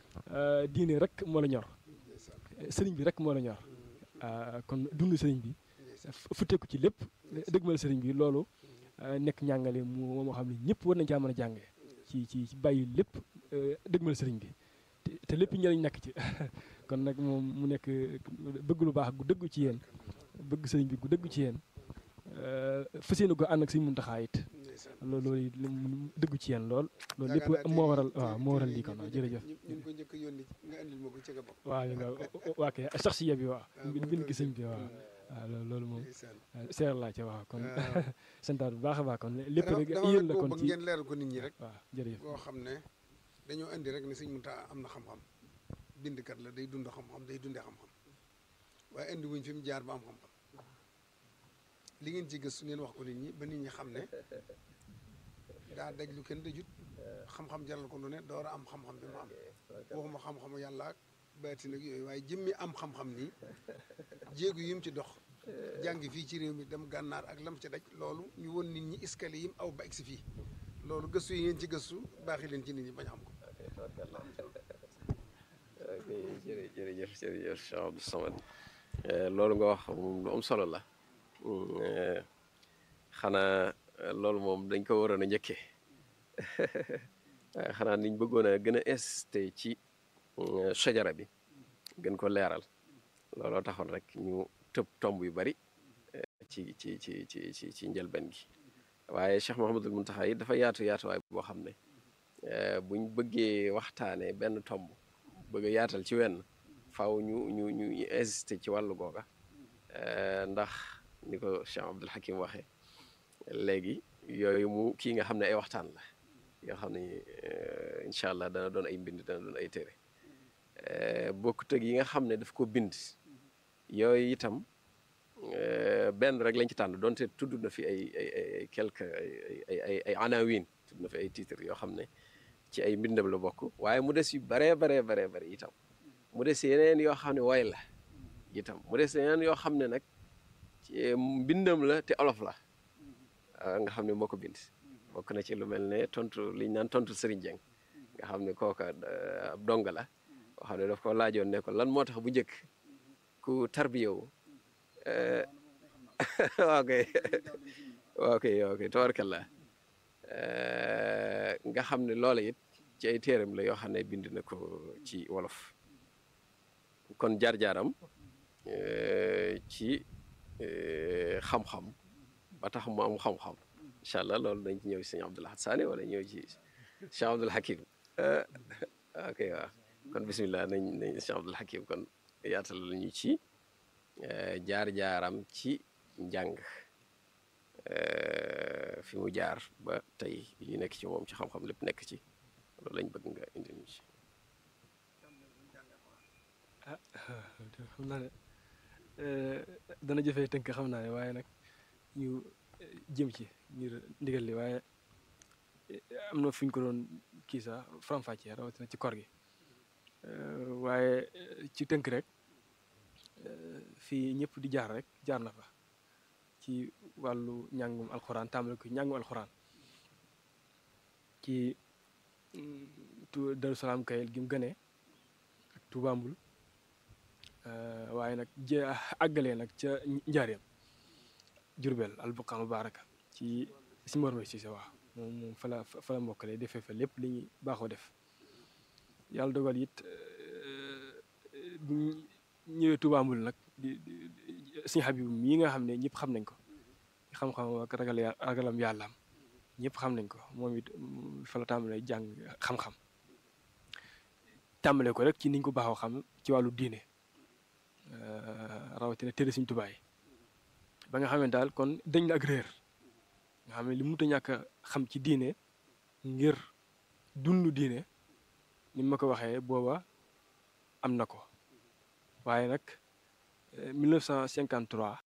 diine rek moo la ñor sëriñ bi rek moo la ñor kon dund sëriñ bi futteeku ci lépp dëgmal sëriñ bi loolu nekk njàngale mu moo xam ne ñëpp war nañ caa mën a jàngee ci ci bàyyi lépp dëgmal sëriñ bi te lépp njëriñ nekk ci kon nag moom mu nekk bëgg lu baax gu dëggu ci yéen bëgg sëriñ bi gu dëggu ci yéen fas yéene ko ànd ak Sëriñ Muntaxa it loolu loolu dëggu ci yéen lool loolu lépp moo waral waaw moo waral lii kon waaw jërëjëf ñu ngi ko njëkk a yónni nga andil ma ko ci nga bokk waaw nga waa kay saxsiya bi waaw bind gi sëñ bi waaw waaw loolu moom seer laa ca waaw kon santaat bu baax a baax kon lépp rek yéen la kon ci ngeen leeral ko nit ñi rek waaw jërëjëf boo xam ne dañoo indi rek ne Sëriñ Muntaxa am na xam-xam bindkat la day dund xam-xam day dundee xam-xam waaye indi wuñ fi mu jaar ba am xam-xam li ngeen ci gëstu ngeen wax ko nit ñi ba nit ñi xam ne daa daj lu kenn dajut xam-xam jaral ko lu ne door a am xam-xam bi mu am waxuma xam-xamu yàlla ak baati nag yooyu waaye jëmmi am xam-xam nii jéegu yi mu ci dox jàngi fii ci réew mi dem gànnaar ak lam ci daj loolu ñu won nit ñi escalier yi mu aw ba egsi fii loolu gëstu yi ngeen ci gëstu baaxi leen ci nit ñi bañ xam ko ok jërë jërëjëf jërëjëf Cheikh Abdou Samad loolu nga wax moom lu am solo la xanaa loolu moom dañ ko waroon a njëkkee waaye xanaa niñ bëggoon a gën a insisté ci sajara bi gën ko leeral looloo taxoon rek ñu tëb tomb yu bari ci ci ci ci ci ci njëlbeen gi waaye Cheikh Mouhamadul Muntaxa yi dafa yaatu yaatuwaay boo xam ne buñ bëggee waxtaanee benn tomb bëgg a yaatal ci wenn faaw ñu ñu ñu insisté ci wàllu googa ndax ni ko Cheikh Abdul Hakim waxee léegi yooyu mu kii nga xam ne ay waxtaan la yoo xam ne incha allah dana doon ay mbind dana doon ay téere bokkut ak yi nga xam ne daf ko bind yooyu itam benn rek lañ ci tànn donte tudd na fi ay ay ay quelque ay ay ay ay anawin tudd na fi ay titre yoo xam ne ci ay mbindam la bokk waaye mu des yu baree baree baree bari itam mu des yeneen yoo xam ne way la itam mu des yeneen yoo xam ne nag ci mbindam la te olof la nga xam ne moo ko bind bokk na ci lu mel ne tontu liñ naan tontu Serigne Dieng nga xam ne kooka ab donga la boo xam ne daf ko laajoon ne ko lan moo tax bu njëkk ku tarbiyewu ok ok ok tabarkallah nga xam ne loola it ci ay téeram la yoo xam ne bind na ko ci wolof kon jaar-jaaram ci xam-xam ba tax mu am xam-xam incha allah loolu dañ ci ñëw ci sëñ Abdul Ahad Saane wala ñëw ci Cheikh Abdul Hakim ok waaw kon bisimilah nañ nañ Cheikh Abdul Hakim kon yaatal la ñu ci jaar-jaaram ci njàng fi mu jaar ba tey li nekk ci moom ci xam-xam lépp nekk ci loolu lañ bëgg nga indi ñu ci ah xam naa ne dana jëfee tënk xam naa ne waaye nag ñu jëm ci ngir ndigal li waaye am na fu ñu ko doon kii sax faram-fàccee rawatina ci kor gi waaye ci tënk rek fii ñëpp di jaar rek jaar na fa ci wàllu njàngum alxuraan tàmbale ko njàngum alxuraan ci tu Daru Salaam Kayel gi mu gënee ak Tuubambul waaye nag jé àggalee nag ca njaareem Jurbel albuqaa mubaaraka ci si mor si sa waaw moom moom fa la fa la mbokkale defee fa lépp li ñuy baaxoo def yàlla dogal it bu ñëwee Tuubambul nag di Sëñ Habib mii nga xam ne ñëpp xam nañ ko xam-xam ak ragal ragalam yàllaam ñëpp xam nañ ko moom it fa la tàmbalee jàng xam-xam tàmbalee ko rek ci niñ ko baaxoo xam ci wàllu diine rawatina téere Sëñ Tuubaa yi ba nga xam ne daal kon dañ la ak réer nga xam ne li mënut a ñàkk a xam ci diine ngir dund diine ni ma ko waxee booba am na ko waaye nag 1953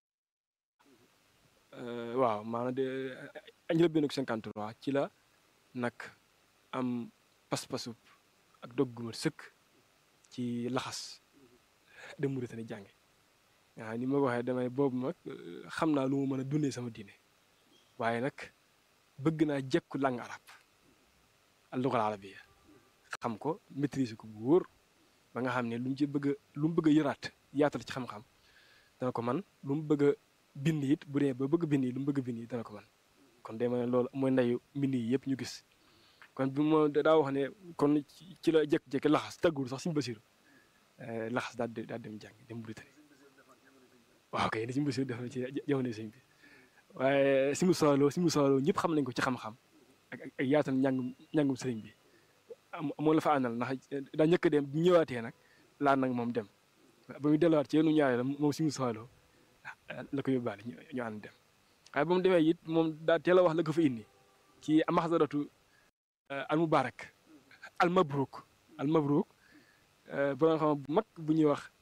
waaw maanaam de njëlbéenu 53 ci la nag am pas-pasu ak dogguma sëkk ci laxas dem Mauritanie jànge waaw ni ma ko waxee damay boobu nag xam naa lu mu mën a dundee sama diine waaye nag bëgg naa jekku langue arabe al-lugha al-arabiyya xam ko maîtriser ko bu wóor ba nga xam ne lu mu ci bëgg a lu mu bëgg a yëraat yaatal ci xam-xam dana ko man lu mu bëgg a bind it bu dee ba bëgg bind yi lu mu bëgg bind yi dana ko man kon day ma ne loolu mooy ndeyu mbind yi yëpp ñu gis kon bi moo daa wax ne kon ci la jekk-jekki laxas tàggul sax suñu basiru laxas daal daal dem jàng dem Mauritanie waaw kay ni suñu basiru def na ci jamono sëñ bi waaye si mu sooloo si mu sooloo ñëpp xam nañ ko ci xam-xam ak ak yaatal njàngum njàngum sëriñ bi moo la fa àndal ndax daa njëkk a dem bu ñëwaatee nag laan nag moom dem ba muy delluwaat ci yenn ñaareel moom si mu sooloo la ko yóbbaale ñu ànd dem waaye ba mu demee it moom daa teel a wax la ko fa indi ci maxdaratu al mubarak al mabruk al mabruk borom xam bu mag bu ñuy wax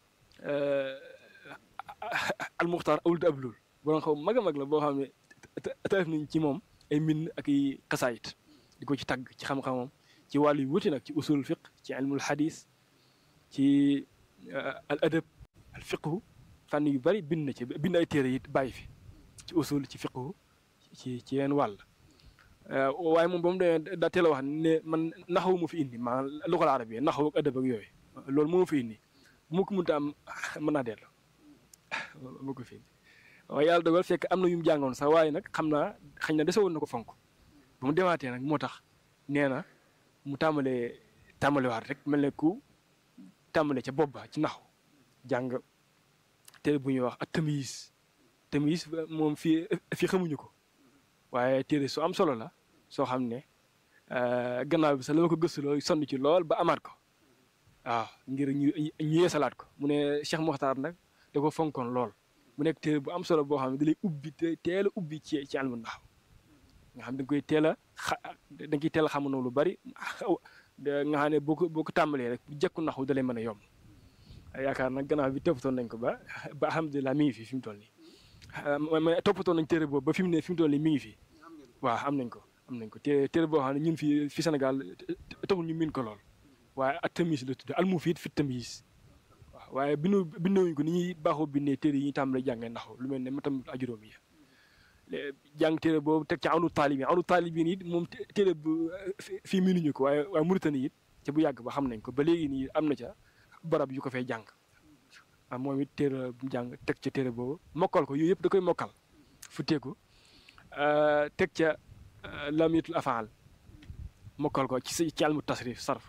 al muxtaar awlud ablul borom xam mag a mag la boo xam ne taaf nañ ci moom ay mbind ak i xasaayit di ko ci tagg ci xam-xamam ci wàllu yu wuti nag ci usul fiq ci ilmul hadis ci al adab al fiqhu fànn yu bari bind na ci bind ay téere it bàyyi fi ci usul ci fiqhu ci ci yenn wàll waaye moom ba mu demee daa teel a wax ne man naxawu ma fi indi maanaam luxal arabiya naxawu ak adab ak yooyu loolu moo ma fi indi bu ma ko mënta am mën naa dellu moo ko fi indi waaye yàlla dogal fekk am na yu mu jàngoon sax waaye nag xam naa xañ na desewoon na ko fonk ba mu demaatee nag moo tax nee na mu tàmbalee tàmbalewaat rek mel ne ku tàmbale ca bopp ba ci naxu jàng téere bu ñuy wax ak tamis tamis moom fii fii xamuñu ko waaye téere su am solo la soo xam ne gannaaw bi sax la ma ko gëstuloo sonn ci lool ba amaat ko waaw ngir ñu ñu yeesalaat ko mu ne Cheikh Mokhtar nag da ko fonkoon lool mu nekk téere bu am solo boo xam ne da lay ubbi te teel a ubbi ci ci almu naxu nga xam da nga koy teel a xa da nga koy teel a xamanoo lu bari nga xam ne boo ko boo ko tàmbalee rek bu jekku naxu da lay mën a yomb yaakaar nag gannaaw bi toppatoon nañ ko ba ba alhamdulilah mi ngi fi fi mu toll nii ma toppatoon nañ téere boobu ba fi mu ne fi mu toll nii mi ngi fi waaw am nañ ko am nañ ko té téere boo xam ne ñun fi fi Sénégal taxul ñu miin ko lool waaye ak tamis la tudd almufiid fi tamis waaw waaye bindu bindewuñ ko ni ñuy baaxoo bindee téere yi ñu tàmbalee jàngee naxu lu mel ne matam ajuróom yi jàng téere boobu teg ci anu taalibin anu taalibin it moom téere bu fii miinuñu ko waaye waaye Mauritanie it ca bu yàgg ba xam nañ ko ba léegi nii am na ca barab yu ko fay jàng ah moom it téere bu jàng teg ca téere boobu mokkal ko yooyu yëpp da koy mokkal fu teeku teg ca lamiyatul afaal mokkal ko ci ci almu tasrif sarf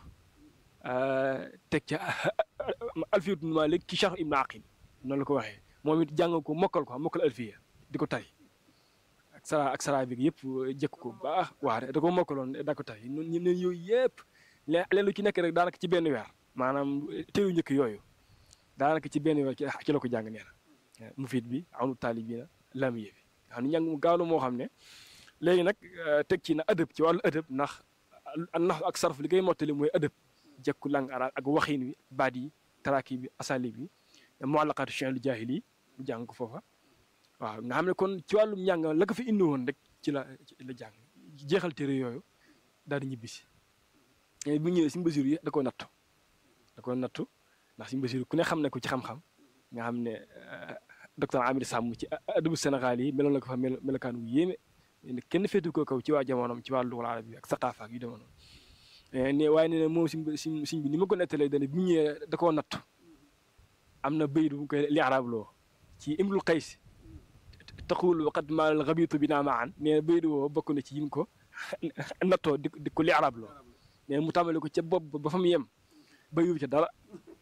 teg ca alfiyatu malik ci charh ibnu aqil noonu la ko waxee moom it jàng ko mokkal ko mokkal alfiya di ko tari ak sara ak sara bi yëpp jëkk ko baax waa da ko mokkaloon da ko tari ñun ñun yooyu yëpp leen lu ci nekk rek daanaka ci benn weer maanaam teewu njëkk yooyu daanaka ci benn weer ci la ko jàng nee na mufiid bi anu taalibina lamiye bi nga xam ne njàng mu gaaw la moo xam ne léegi nag teg ci na adëb ci wàllu adëb ndax nax ak sarf li koy mottali mooy adëb jekku lang arab ak waxin wi baat yi taraki bi asali bi muallaqaatu chenlu jaahil yi mu jàng ko foofa waaw nga xam ne kon ci wàllum njàng la ko fi indi woon rek ci la la jàng jeexal téere yooyu daal di ñibbisi bu ñëwee si mbasir yi da koo nattu da koo nattu ndax si mbasir ku ne xam ne ko ci xam-xam nga xam ne docteur Amir Sàmm ci adabu Sénégal yi meloon la ko fa melokaan wu yéeme kenn féetu ko kaw ci waa jamonoom ci wàllu lugal arab bi ak saqaafa ak yu demoon ne waaye ne moom si si siñ bi ni ma ko nettalee dane bu ñëwee da koo nattu am na bayit bu koy li arab loo ci imrul qays taxul waqat maal xabitu bi naa maan nee na bayit woo bokk na ci yim ko nattoo di di ko li arab loo nee mu tàmbali ko ca bopp ba fa mu yem bayu ca dara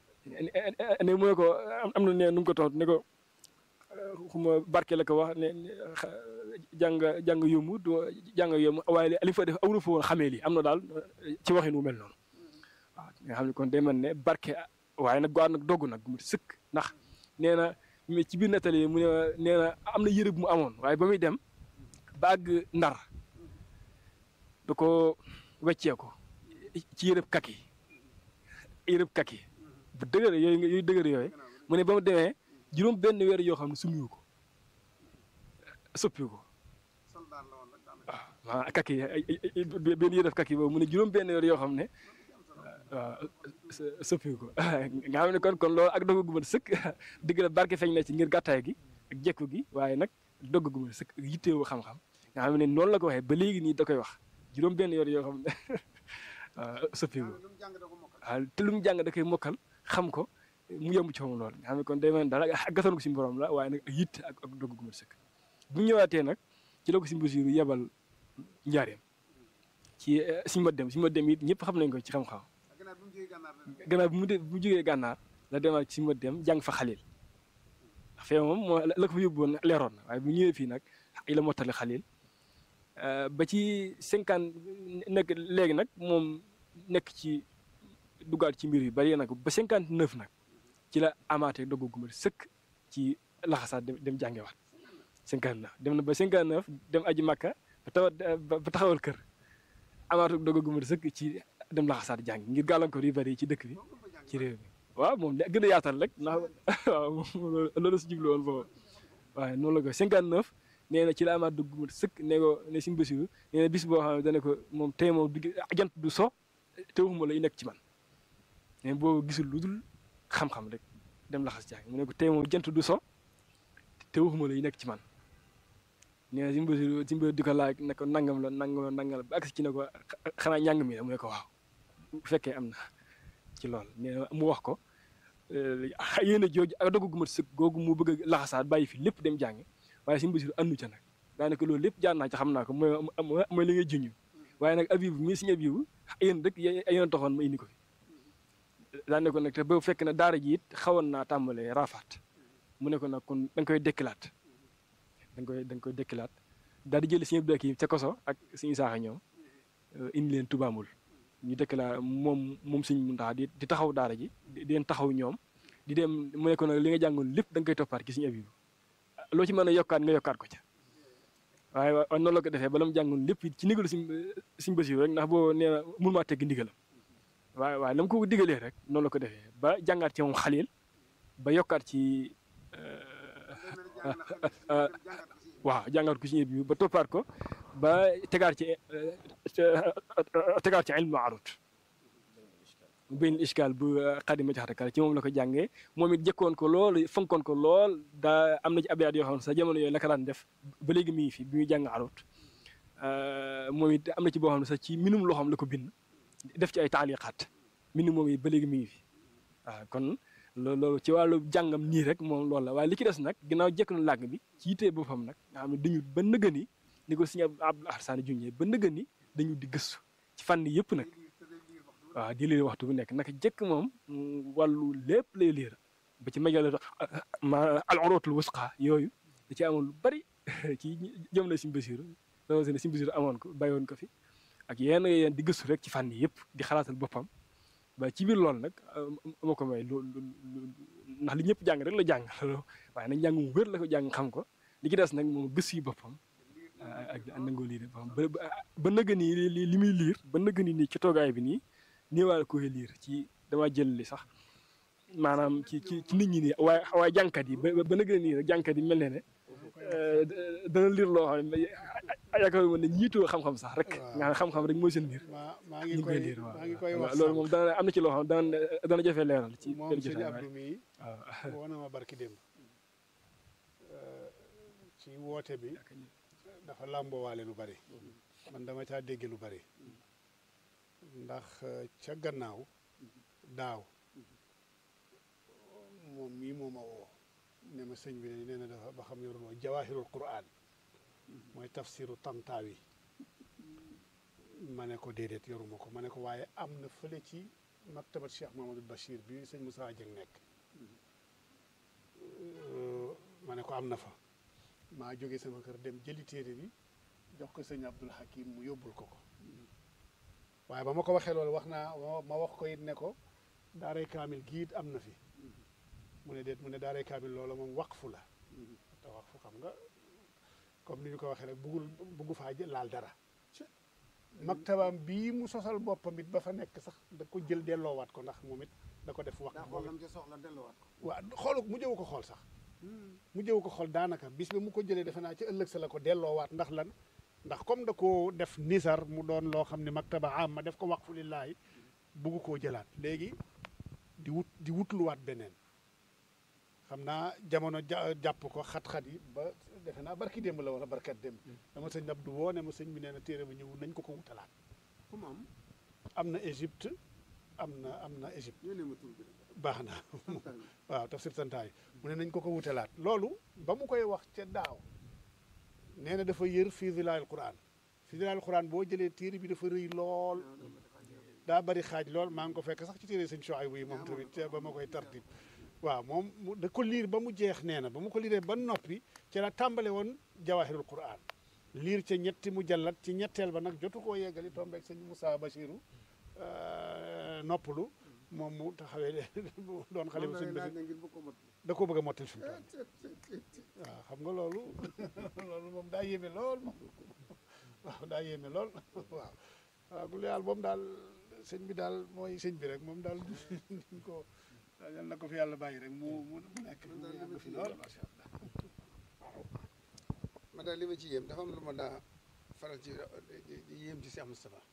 ne mu ne ko am na ne nu mu ko tontu ne ko xuma barke la ko wax ne jàng jàng yomb du jàng yomb waaye li fa def awru fa woon xamee lii am na daal ci waxin wu mel noonu waaw nga xam ne kon day mel ne barke waaye nag gaaw nag dogg nag mu sëkk ndax nee na ci biir nettali mu ne nee na am na yëre bu mu amoon waaye ba muy dem ba àgg ndar da ko weccee ko ci yërëb kaki yërëb kaki bu dëgër yooyu yooyu dëgër yooyu mu ne ba mu demee juróom benn weer yoo xam ne sumiwu ko soppiwu ko waaw maa kaki benn yërëb kaki boobu mu ne juróom benn weer yoo xam ne waaw soppiwu ko nga xam ne kon kon loolu ak dogg gu mën sëkk digg la barke feeñ na ci ngir gàttaay gi ak jekku gi waaye nag dogg gu mën sëkk yitteewu xam-xam nga xam ne noonu la ko waxee ba léegi nii da koy wax juróom benn yoon yoo xam ne waaw soppiwu ko waaw te lu mu jàng da koy mokkal xam ko mu yomb ci moom lool nga xam ne kon day mel daal ak gasoon ko si borom la waaye nag ak yitte ak ak dogg gu mën sëkk bu ñëwaatee nag ci la ko si mbasiru yebal njaareem ci suñu ma dem suñu ma dem it ñëpp xam nañ ko ci xam-xam gannaaw bi mu de bu jógee gànnaar la demaat ci ma dem jàng fa xalil ndax fee moom moo la ko fa yóbbuwoon leeroon na waaye bu ñëwee fii nag i la mottali xalil ba ci cinquante nekk léegi nag moom nekk ci duggaat ci mbir yu bari nag ba cinquante neuf nag ci la amaatee dogg gu ma sëkk ci laxasaat dem dem jàngewaat cinquante neuf dem na ba cinquante neuf dem aji makka ba tawat ba taxawal kër amaatu dogg gu ma sëkk ci dem laxasaat jàng ngir gàllankoor yu bari ci dëkk bi ci réew mi waaw moom gën a yaatal rek ndax waaw loolu si jublu woon foofu waaye noonu la ko cinquante neuf nee na ci la amaat dugg sëkk ne ko ne Sëñ Basiru nee na bis boo xam ne dana ko moom tey moom du jant du so te waxuma la yu nekk ci man mais boo gisul lu dul xam-xam rek dem laxas jàng mu ne ko tey moom jant du so te waxuma la yu nekk ci man nee na Sëñ Basiru Sëñ Basiru di ko laaj ne ko nangam la nangam la nangam la ba agsi ci ne ko xanaa njàng mi la mu ne ko waaw bu fekkee am na ci lool nee na mu wax ko yéen a jooju ak dogu gu mat sëkk googu mu bëgg a laxasaat bàyyi fi lépp dem jàng waaye Sëñ Basiru andu ca nag daanaka loolu lépp jaar naa ci xam naa ko mooy mooy li ngay junj waaye nag abibu mii Sëñ abibu yéen rek yéen a taxoon ma indi ko fi daan ne ko nag te ba fekk na daara ji it xawoon naa tàmbalee raafaat mu ne ko nag kon da nga koy dekkilaat da nga koy da nga koy dekkilaat daal di jëli Sëñ Abdou Hakim ca koso ak Sëñ Isaaxa ñoom indi leen tubaamul ñu dekkilaa moom moom Sëñ Muntaxa di di taxaw daara ji di leen taxaw ñoom di dem mu ne ko nag li nga jàngoon lépp da nga koy toppaat ki Sëñ abibu loo ci mën a yokkaat nga yokkaat ko ca waaye waaye noonu la ko defee bala mu jàngoon lépp ci ndigalu Sëñ Sëñ Basiru rek ndax boo nee na mun maa tegg ndigalam waaye waaye la mu ko digalee rek noonu la ko defee ba jàngaat ci moom xalil ba yokkaat ci waaw jàngaat ko ci bi ba toppaat ko ba tegaat ci tegaat ci ilmu arut benn iskaal bu xadima jaxatakal ci moom la ko jàngee moom it jëkkoon ko lool fonkoon ko lool daa am na ci abiyaat yoo xam ne sa jamono yooyu la ko daan def ba léegi mi ngi fi bi muy jàng arut moom it am na ci boo xam ne sax ci minum loo xam la ko bind def ci ay taaliqaat minum moom it ba léegi mi ngi fi waaw kon loolu ci wàllu jàngam nii rek moom loolu la waaye li ci des nag ginnaaw jekk na làgg bi ci yitee boppam nag nga xam ne dañu ba nëgëni ni ko Sëñ Abdul Ahsan junjee ba nëgëni dañu di gëstu ci fànn yëpp nag waaw di liir waxtu bu nekk naka jëkk moom wàllu lépp lay liir ba ci majal ma al urwatul wusqa yooyu da ci amoon lu bari ci jëm la Sëñ Basiru rawatina Sëñ Basiru amoon ko bàyyoon ko fi ak yenn yenn di gëstu rek ci fànn yëpp di xalaatal boppam ba ci biir loolu nag moo ko may lu ndax li ñëpp jàng rek la jàng waaye nag njàng mu wér la ko jàng xam ko li ci des nag moom gëstu yi boppam ak nangoo liir boppam ba ba nëgë nii li li muy liir ba nëgë nii ci toogaay bi nii nii waa koy liir ci dama jël li sax maanaam ci ci ci nit ñi nii waaye waaye jànkat yi ba ba nëgë nii rek jànkat yi mel ne ne dana liir loo xam ne yaakaar naa ne ñiitoo xam-xam sax rek. nga xam xam-xam rek mooy seen biir. maa maa ngi koy maa ngi koy wax loolu moom dana am na ci loo xam dana dana jafe leeral. ci moom benn sëñ jotaay Abdou mii waaw woo na ma barki démb ci woote bi dafa làmboowaale lu bari man dama caa dégge lu bari ndax ca gannaaw daaw moom mii moo ma woo ne ma sëñ bi ne nee na dafa ba xam yoruloo jawaahirul quraan mooy tafsiru tantaawi ma ne ko déedéet yoruma ko ma ne ko waaye am na fële ci maktabat Cheikh Mamadou Bachir bi sëñ Moussa Dieng nekk ma ne ko am na fa maa jóge sama kër dem jëli téere bi jox ko sëñ Abdul Hakim mu yóbbul ko ko waaye ba ma ko waxee loolu wax naa ma wax ko it ne ko daaray kaamil giit am na fi mu ne déet mu ne daaray kaamil loola moom waqfu la te waqfu xam nga comme ni ñu ko waxee rek buggul buggu faa laal dara maktabaam bii mu sosal boppam it ba fa nekk sax da ko jël delloowaat ko ndax moom it da ko def wax daa xool lam ci soxla delluwaat ko waaw xoolu mu jëwu ko xool sax mu jëwu ko xool daanaka bis bi mu ko jëlee defe naa ci ëllëg sa la ko delloowaat ndax lan ndax comme da koo def nisar mu doon loo xam ne maktaba am ma def ko waqfu lillaahi bugg koo jëlaat léegi di wut di wutluwaat beneen xam naa jamono ja jàpp ko xat-xat yi ba defe naa barki démb la wala barkat démb dama sëñ Abdou woo ne ma sëñ bi nee na téere ba ñëw nañ ko ko wutalaat fu mu am am na Égypte am na am na Égypte yónnee ma tur bi baax na waaw tafsir santaay mu ne nañ ko ko wutalaat loolu ba mu koy wax ca daaw nee na dafa yër fii zilaal quran fii zilaal quran boo jëlee téere bi dafa rëy lool daa bari xaaj lool maa ngi ko fekk sax ci téere sëñ Chouaïbou yi moom tamit ba ma koy tartib waaw moom mu da ko liir ba mu jeex nee na ba mu ko liiree ba noppi ci la tàmbale woon jawahirul quran liir ca ñetti mu jallat ci ñetteel ba nag jotu koo yeggali tombeeg sëñ Moussa Bachiru noppalu moom mu taxawee doon xale bu sëñ Bachir ngir bëgg ko mot da koo bëgg a mottil fi mu toll waaw xam nga loolu loolu moom daa yéeme lool moom waaw daa yéeme lool waaw waaw bu yàlla moom daal sëñ bi daal mooy sëñ bi rek moom daal duñ ko yal na ko fi yàlla bàyyi rek mu mu mu nekk mu yàgg fi lool macha allah ma daal li ma ci yéem dafa am lu ma daa faral ci di di yéem ci Cheikh Moustapha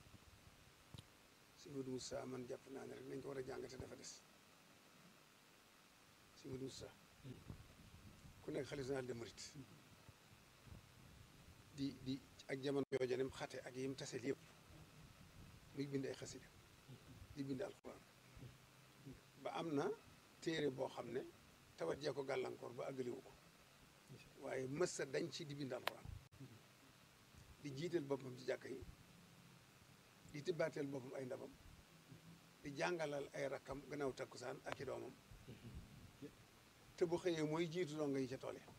si Modou Moussa man jàpp naa ne rek nañ ko war a jàngate dafa des si Modou Moussa ku nekk xalifa général des mourides di di ak jamono jooja ni mu xate ak yim taseel yëpp muy bind ay xasida di bind alxuraan ba am na téere boo xam ne tawat jee ko gàllankoor ba àggaliwu ko waaye mës sa dañ ci di bind alxuraan di jiital boppam ci jàkka yi di tibbaateel boppam ay ndabam di jàngalal ay rakkam gannaaw takkusaan ak i doomam te bu xëyee mooy jiitu donga yi ca tool yi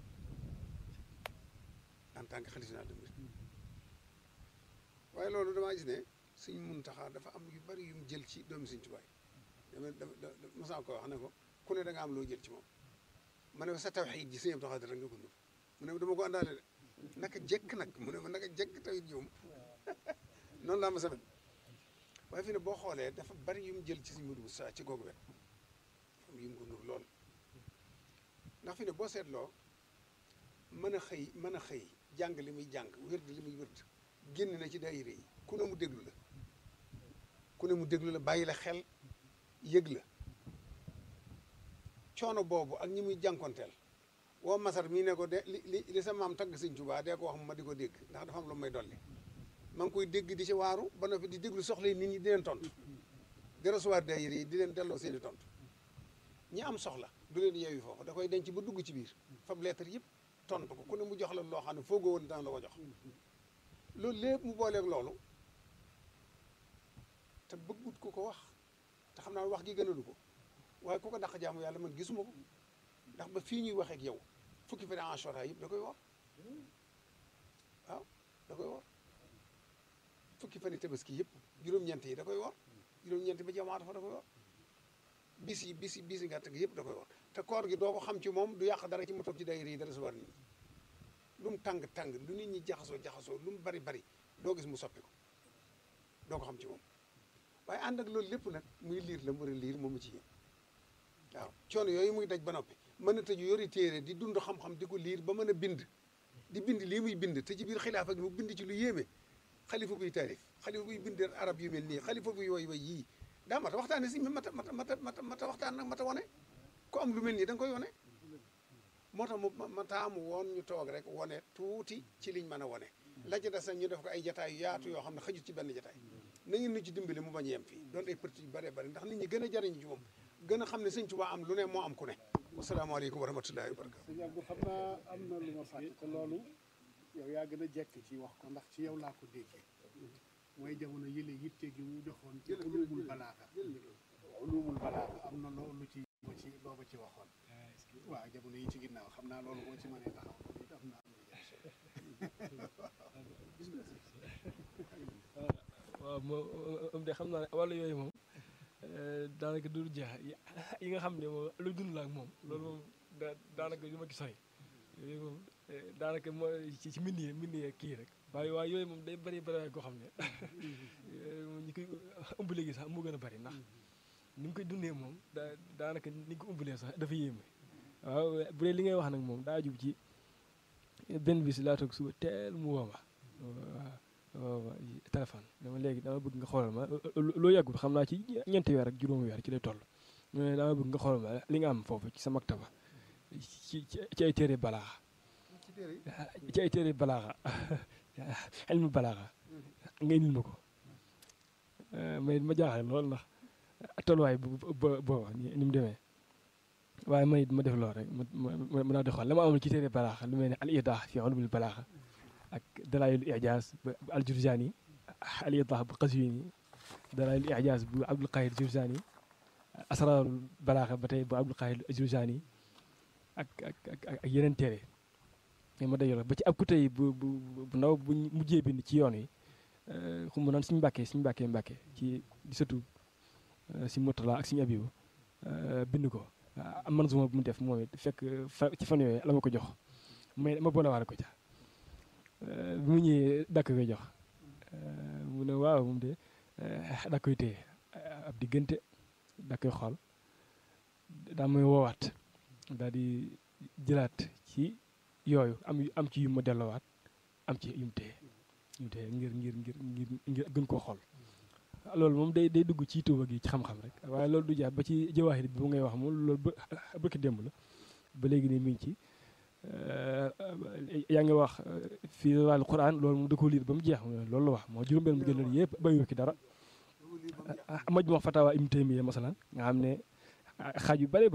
en tant que xalifa général des mourides waaye loolu damaa gis ne suñ Muntaxa dafa am yu bari yu mu jël ci doomi Sëñ Tuubaa yi dama dama mosaa ko wax ne ko ku ne da nga am loo jël ci moom ma ne ko sa tawxiid ji Sëñ Abdu Xaadir rek nga ko nur mu ne dama ko àndaale de naka jekk nag mu ne ma naka jekk tawit ji moom noonu laa ma sabet waaye fi ne boo xoolee dafa bari yu mu jël ci Sëñ Mudu Musaa ci googu wet dafa am yu mu ko nur lool ndax fi ne boo seetloo mën a xëy mën a xëy jàng li muy jàng wérd li muy wérd génn na ci daayira yi ku ne mu déglu la ku ne mu déglu la bàyyi la xel yëg la coono boobu ak ñi muy jànkonteel woo masar mii ne ko de li li li sa maam tagg sëñ Tuubaa dee ko wax ma di ko dégg ndax dafa am lu may dolli ma ngi koy dégg di ci waaru ba noppi di déglu soxla yi nit ñi di leen tontu di recevoir daayira yi di leen delloo seeni tontu ñi am soxla du leen yeewi foofu da koy denc ba dugg ci biir fab lettre yëpp tontu ko ku ne mu jox la loo xam ne foogoo woon daan la ko jox loolu lépp mu booleeg loolu te bëggut ku ko wax te xam naa wax gi gënalu ko waaye ku ko dàq jaamu yàlla man gisuma ko ndax ba fii ñuy waxee ak yow fukki fan Ashura yëpp da koy wor waaw da koy wor fukki fan yi tabaski yëpp juróom-ñeent yi da koy wor juróom-ñeent ba jamaata fa da koy wor bis yi bis yi bis yi gàtt gi yëpp da koy wor te koor gi doo ko xam ci moom du yàq dara ci mu toog ci daayira yi dara subar nit ñi lu mu tàng-tàng lu nit ñi jaxasoo jaxasoo lu mu bari bari doo gis mu soppi ko doo ko xam ci moom waaye ànd ak loolu lépp nag muy liir la mu war a liir moom ci yéen waaw coono yooyu muy daj ba noppi mën a tëju yori téere di dund xam-xam di ko liir ba mën a bind di bind lii muy bind te ci biir xilaafa gi mu bind ci lu yéeme xalifa buy taarif xalifa buy bind arab yu mel nii xalifa buy woy way yii daa mata waxtaane si mata mata mata mata mata waxtaan nag mata wane ku am lu mel nii da nga koy wane moo tax mu ma taamu woon ñu toog rek wane tuuti ci liñ mën a wane la ci des nag ñu def ko ay jataay yu yaatu yoo xam ne xajut ci benn jataay na ngeen nu ci dimbali mu bañ a yem fii doon ay parti yu bëree bëri ndax nit ñi gën a jariñu ci moom gën a xam ne sëñ Tuubaa am lu ne moo am ku ne wasalaamaaleykum wa rahmatullahi wa barakatu sëñ Abdou xam naa am na lu ma fàtte te loolu yow yaa gën a jekk ci wax ko ndax ci yow laa ko déggee mooy jamono yële yitte gi mu joxoon ci ulumul balaaxa ulumul balaaxa am na loolu ci loo ci loo ma ci waxoon waaw jamono yi ci ginnaaw xam naa loolu boo ci mënee taxaw it am naa waaw moom de xam naa ne wàllu yooyu moom daanaka du jeex yi nga xam ne moom lu dund la ak moom loolu moom da daanaka du ma ci sori yooyu moom daanaka moo ci ci mbind yi mbind yi kii rek waaye waaye yooyu moom day bëri bëri koo xam ne ñi koy ëmb léegi sax moo gën a bëri ndax ni mu koy dundee moom da daanaka ni nga ko ëmbalee sax dafa yéeme waaw bu dee li ngay wax nag moom daa jub ci benn bis laa toog suba teel mu woo ma waaw waaw téléphone dama léegi dama bëgg nga xoolal ma loo yàggul xam naa ci ñeenti weer ak juróomi weer ci lay toll mu ne dama bëgg nga xoolal ma li nga am foofu ci sa maktaba ci ci ay téere balaaxa ci ay téere balaaxa ilmu balaaxa nga indil ma ko mais ma jaaxle lool ndax tolluwaay bu booba ni mu demee waaye man it ma def lool rek ma ma naa di xool la ma amul ci téere balaaxa lu mel ne al idah fi ulumul balaaxa ak dalaayil ijaaz bu aljurjaani al idah bu qaswini dalaayil ijaaz bu abdul qahir jurjaani asraarul balaaxa ba tey bu abdul qahir jurjaani ak ak ak ak yeneen téere mais ma dajale ba ci ab ku tey bu bu bu ndaw bu mujjee bind ci yoon wi xum mu naan suñu mbàkkee suñu mbàkkee mbàkkee ci di sëtu si Murtala ak suñu abibu bind ko am man suma bu mu def moom it fekk fa ci fan yooyu la ma ko jox mais ma boole waale ko ca bi mu ñëwee dakk koy jox mu ne waaw moom de dak koy téye ab diggante dak koy xool daa may woowaat daal di jëlaat ci yooyu am am ci yu ma delloowaat am ci yu mu téye yu mu téye ngir ngir ngir ngir ngir gën koo xool loolu moom day day dugg ci tuuba gi ci xam-xam rek waaye loolu du jaar ba ci jawaaxit bi bu ngay wax moom loolu ba bëkki démb la ba léegi nii mi ngi ci yaa ngi wax fii wàllu Quran loolu moom da ko liir ba mu jeex loolu la wax moo juróom-benn mu jëlal yëpp bayu ki dara maj wax fatawa Ibn Taymiya masalan nga xam ne xaaj yu bare